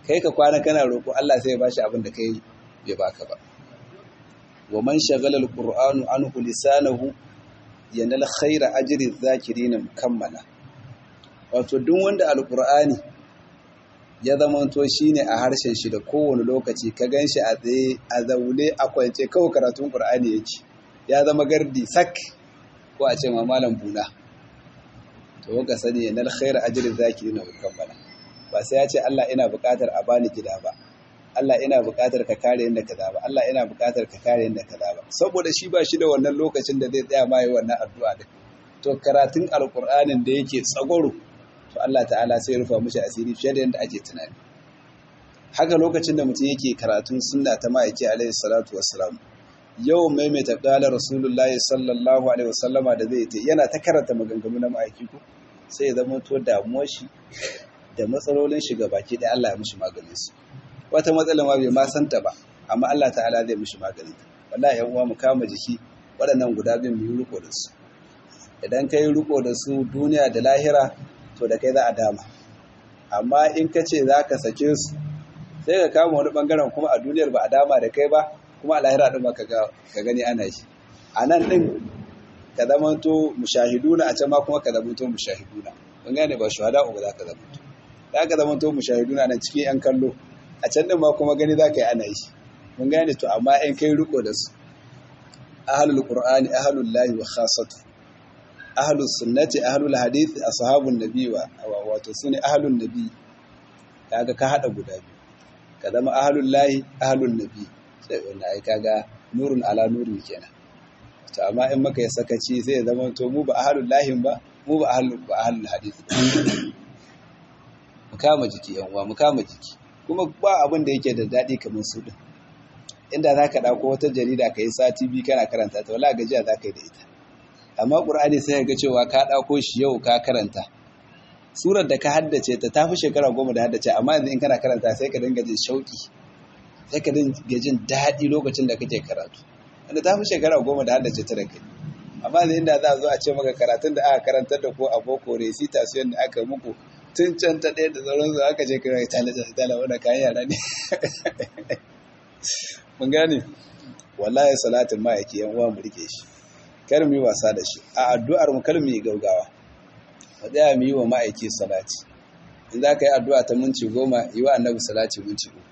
kai ka kwana kana roƙo Allah sai ya bashi abin da kai bai baka ba wa man shagala alqur'anu anhu lisanahu yanal khaira ajri zakirin mukammala wato duk wanda alqur'ani ya zamanto shine a harshen shi da kowane lokaci ka ganshi a tsaye a zaune a kwance kawai karatun qur'ani yake ya zama gardi sak ko a ce ma malam buna to ka sani yanal khaira ajri zakirin mukammala ba sai ya ce Allah ina buƙatar a bani gida ba Allah ina buƙatar ka kare yadda kaza ba Allah ina buƙatar ka kare yadda kaza ba saboda shi ba shi da wannan lokacin da zai tsaya ma yi wannan addu'a din to karatun alqur'anin da yake tsagoro to Allah ta'ala sai rufa mishi asiri fiye da yadda ake tunani haka lokacin da mutum yake karatun sunna ta ma'aiki alaihi salatu wassalam yau maimaita qala rasulullahi sallallahu alaihi wasallama da zai ta yana ta karanta maganganu na ma'aiki ko sai ya zama to damuwar shi da matsalolin shi baki da Allah ya mishi maganin su wata matsala ma bai ma santa ba amma Allah ta'ala zai mishi magani wallahi yan uwa mu kama jiki waɗannan guda biyun mu yi riko da su idan kai riko da su duniya da lahira to da kai za a dama amma in ka ce za ka sake su sai ka kama wani bangaren kuma a duniyar ba a dama da kai ba kuma a lahira ɗin ba ka gani ana shi a nan ɗin ka zamanto mushahiduna a can ma kuma ka zamanto mushahiduna kun gane ba shuhada ba za ka zamanto za ka zamanto mushahiduna nan cikin yan kallo a can din ma kuma gani za ka yi ana yi mun gane to amma in kai riko da su ahlul qur'ani ahlul lahi wa khassatu ahlus sunnati ahlul hadith ashabun nabi wa wato sune ahlun nabi kaga ka hada guda biyu ka zama ahlul lahi ahlun nabi sai wannan ai kaga nurun ala nurin kenan to amma in maka ya sakaci sai ya zama to mu ba ahlul lahi ba mu ba ahlul ba ahlul hadith mu kama jiki yan uwa mu kama jiki kuma ba abin da yake da daɗi kamar su ɗin inda za ka ɗauko wata jarida ka yi sati biyu kana karanta ta wala gajiya za ka yi da ita amma ƙur'ani sai ga cewa ka ɗauko shi yau ka karanta surar da ka haddace ta ta fi shekara goma da haddace amma yanzu in kana karanta sai ka dinga jin shauƙi sai ka dinga jin daɗi lokacin da kake karatu wanda ta fi shekara goma da haddace ta da kai amma yanzu inda za a zo a ce maka karatun da aka karantar da ko a boko recitation da aka muku tun can ta ɗaya da sauransu aka je kira ya talaja da tala wadda kayan yara ne mun gane wallahi salatin ma'aiki yan uwa mu rike shi kar mu yi wasa da shi a addu'ar mu kar mu yi gaugawa mu tsaya mu yi wa ma'aiki salati in za ka yi addu'a ta minti goma yi wa annabi salati minti uku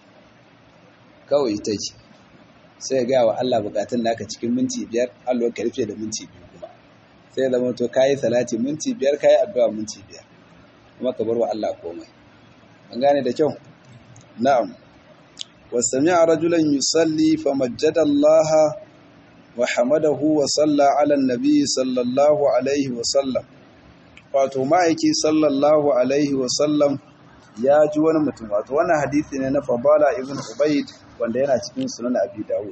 kawai ita ce sai ga wa Allah bukatun naka cikin minti biyar Allah ka rufe da minti biyu kuma sai zama to kayi salati minti biyar kayi addu'a minti biyar kuma ka bar wa Allah komai an gane da kyau na'am wasami'a rajulan yusalli famajjada Allah wa hamadahu wa salla ala nabi sallallahu alaihi wa sallam wato ma'aiki sallallahu alaihi wa sallam ya ji wani mutum wato wannan hadisi ne na Fadala ibn Ubayd wanda yana cikin sunan Abi Dawud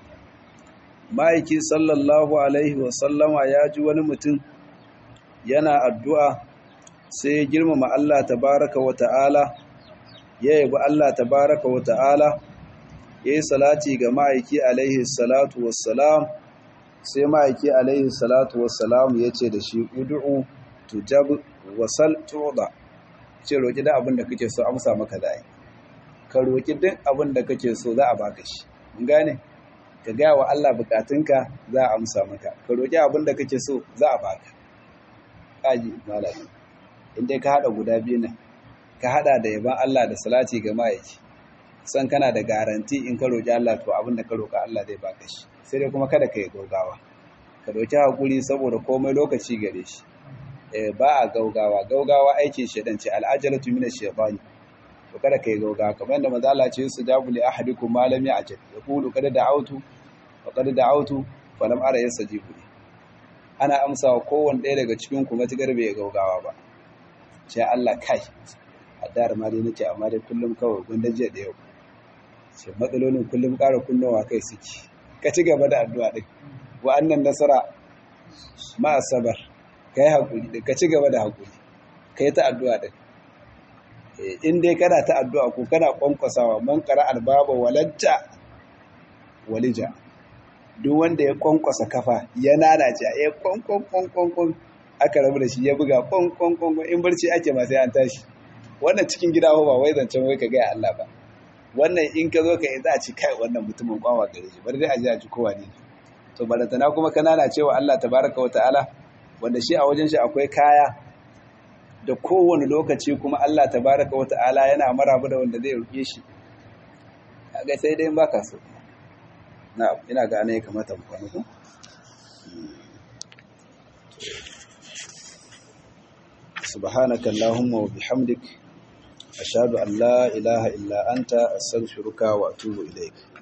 ma'aiki sallallahu alaihi wa sallama ya ji wani mutum yana addu'a sai ya girmama Allah tabaraka wa ta'ala ya yabi Allah tabaraka wa ta'ala ya yi salati ga ma'aiki alaihi salatu wassalam sai ma'aiki alaihi salatu wassalam ya ce da shi udu'u tujab wasal tuda ce roƙi da abin da kake so amsa maka da ka roƙi duk abin da kake so za a baka shi mun gane ka gaya wa Allah bukatunka za a amsa maka ka roƙi abin da kake so za a baka kaji malami in dai ka hada guda biyu nan ka hada da yaban Allah da salati ga ma'aiki san kana da garanti in ka roƙi Allah to abin da ka roƙa Allah zai baka shi sai dai kuma kada ka yi gaugawa ka roƙi hakuri saboda komai lokaci gare shi eh ba a gaugawa gaugawa aikin shedan ce al'ajalatu min ash-shaytani to kada ka yi gaugawa kamar da manzo Allah ce su jabu li ahadikum ma lam ya'jal yaqulu kada da'awtu wa kada da'awtu fa lam ara yastajibu li ana amsa wa kowanne ɗaya daga cikin ku matuƙar bai gaugawa ba ce Allah kai addar ma dai nake amma dai kullum kawai gunda jiya da yau ce matsalolin kullum ƙara kunnowa kai suke ka ci gaba da addu'a din wa annan nasara ma asabar kai hakuri din ka ci gaba da hakuri kai ta addu'a din in dai kana ta addu'a ko kana kwankwasawa man qara albaba walajja walija duk wanda ya kwankwasa kafa ya nanace ya kwankwan kwankwan aka rabu da shi ya buga kwankwan kwankwan in barci ake ma sai an tashi wannan cikin gida ba wai zancen wai ka gaya Allah ba wannan in ka zo ka yi za a ci kai wannan mutumin kwawa gare shi bari dai a ji a ji kowa ne to barantana kuma kanana cewa Allah tabaraka wa ta'ala wanda shi a wajen shi akwai kaya da kowane lokaci kuma Allah tabaraka wa ta'ala yana maraba da wanda zai roƙe shi kaga sai dai baka so na ina ga ne kamata mu kwana ko سبحانك اللهم وبحمدك أشهد أن لا إله إلا أنت أستغفرك وأتوب إليك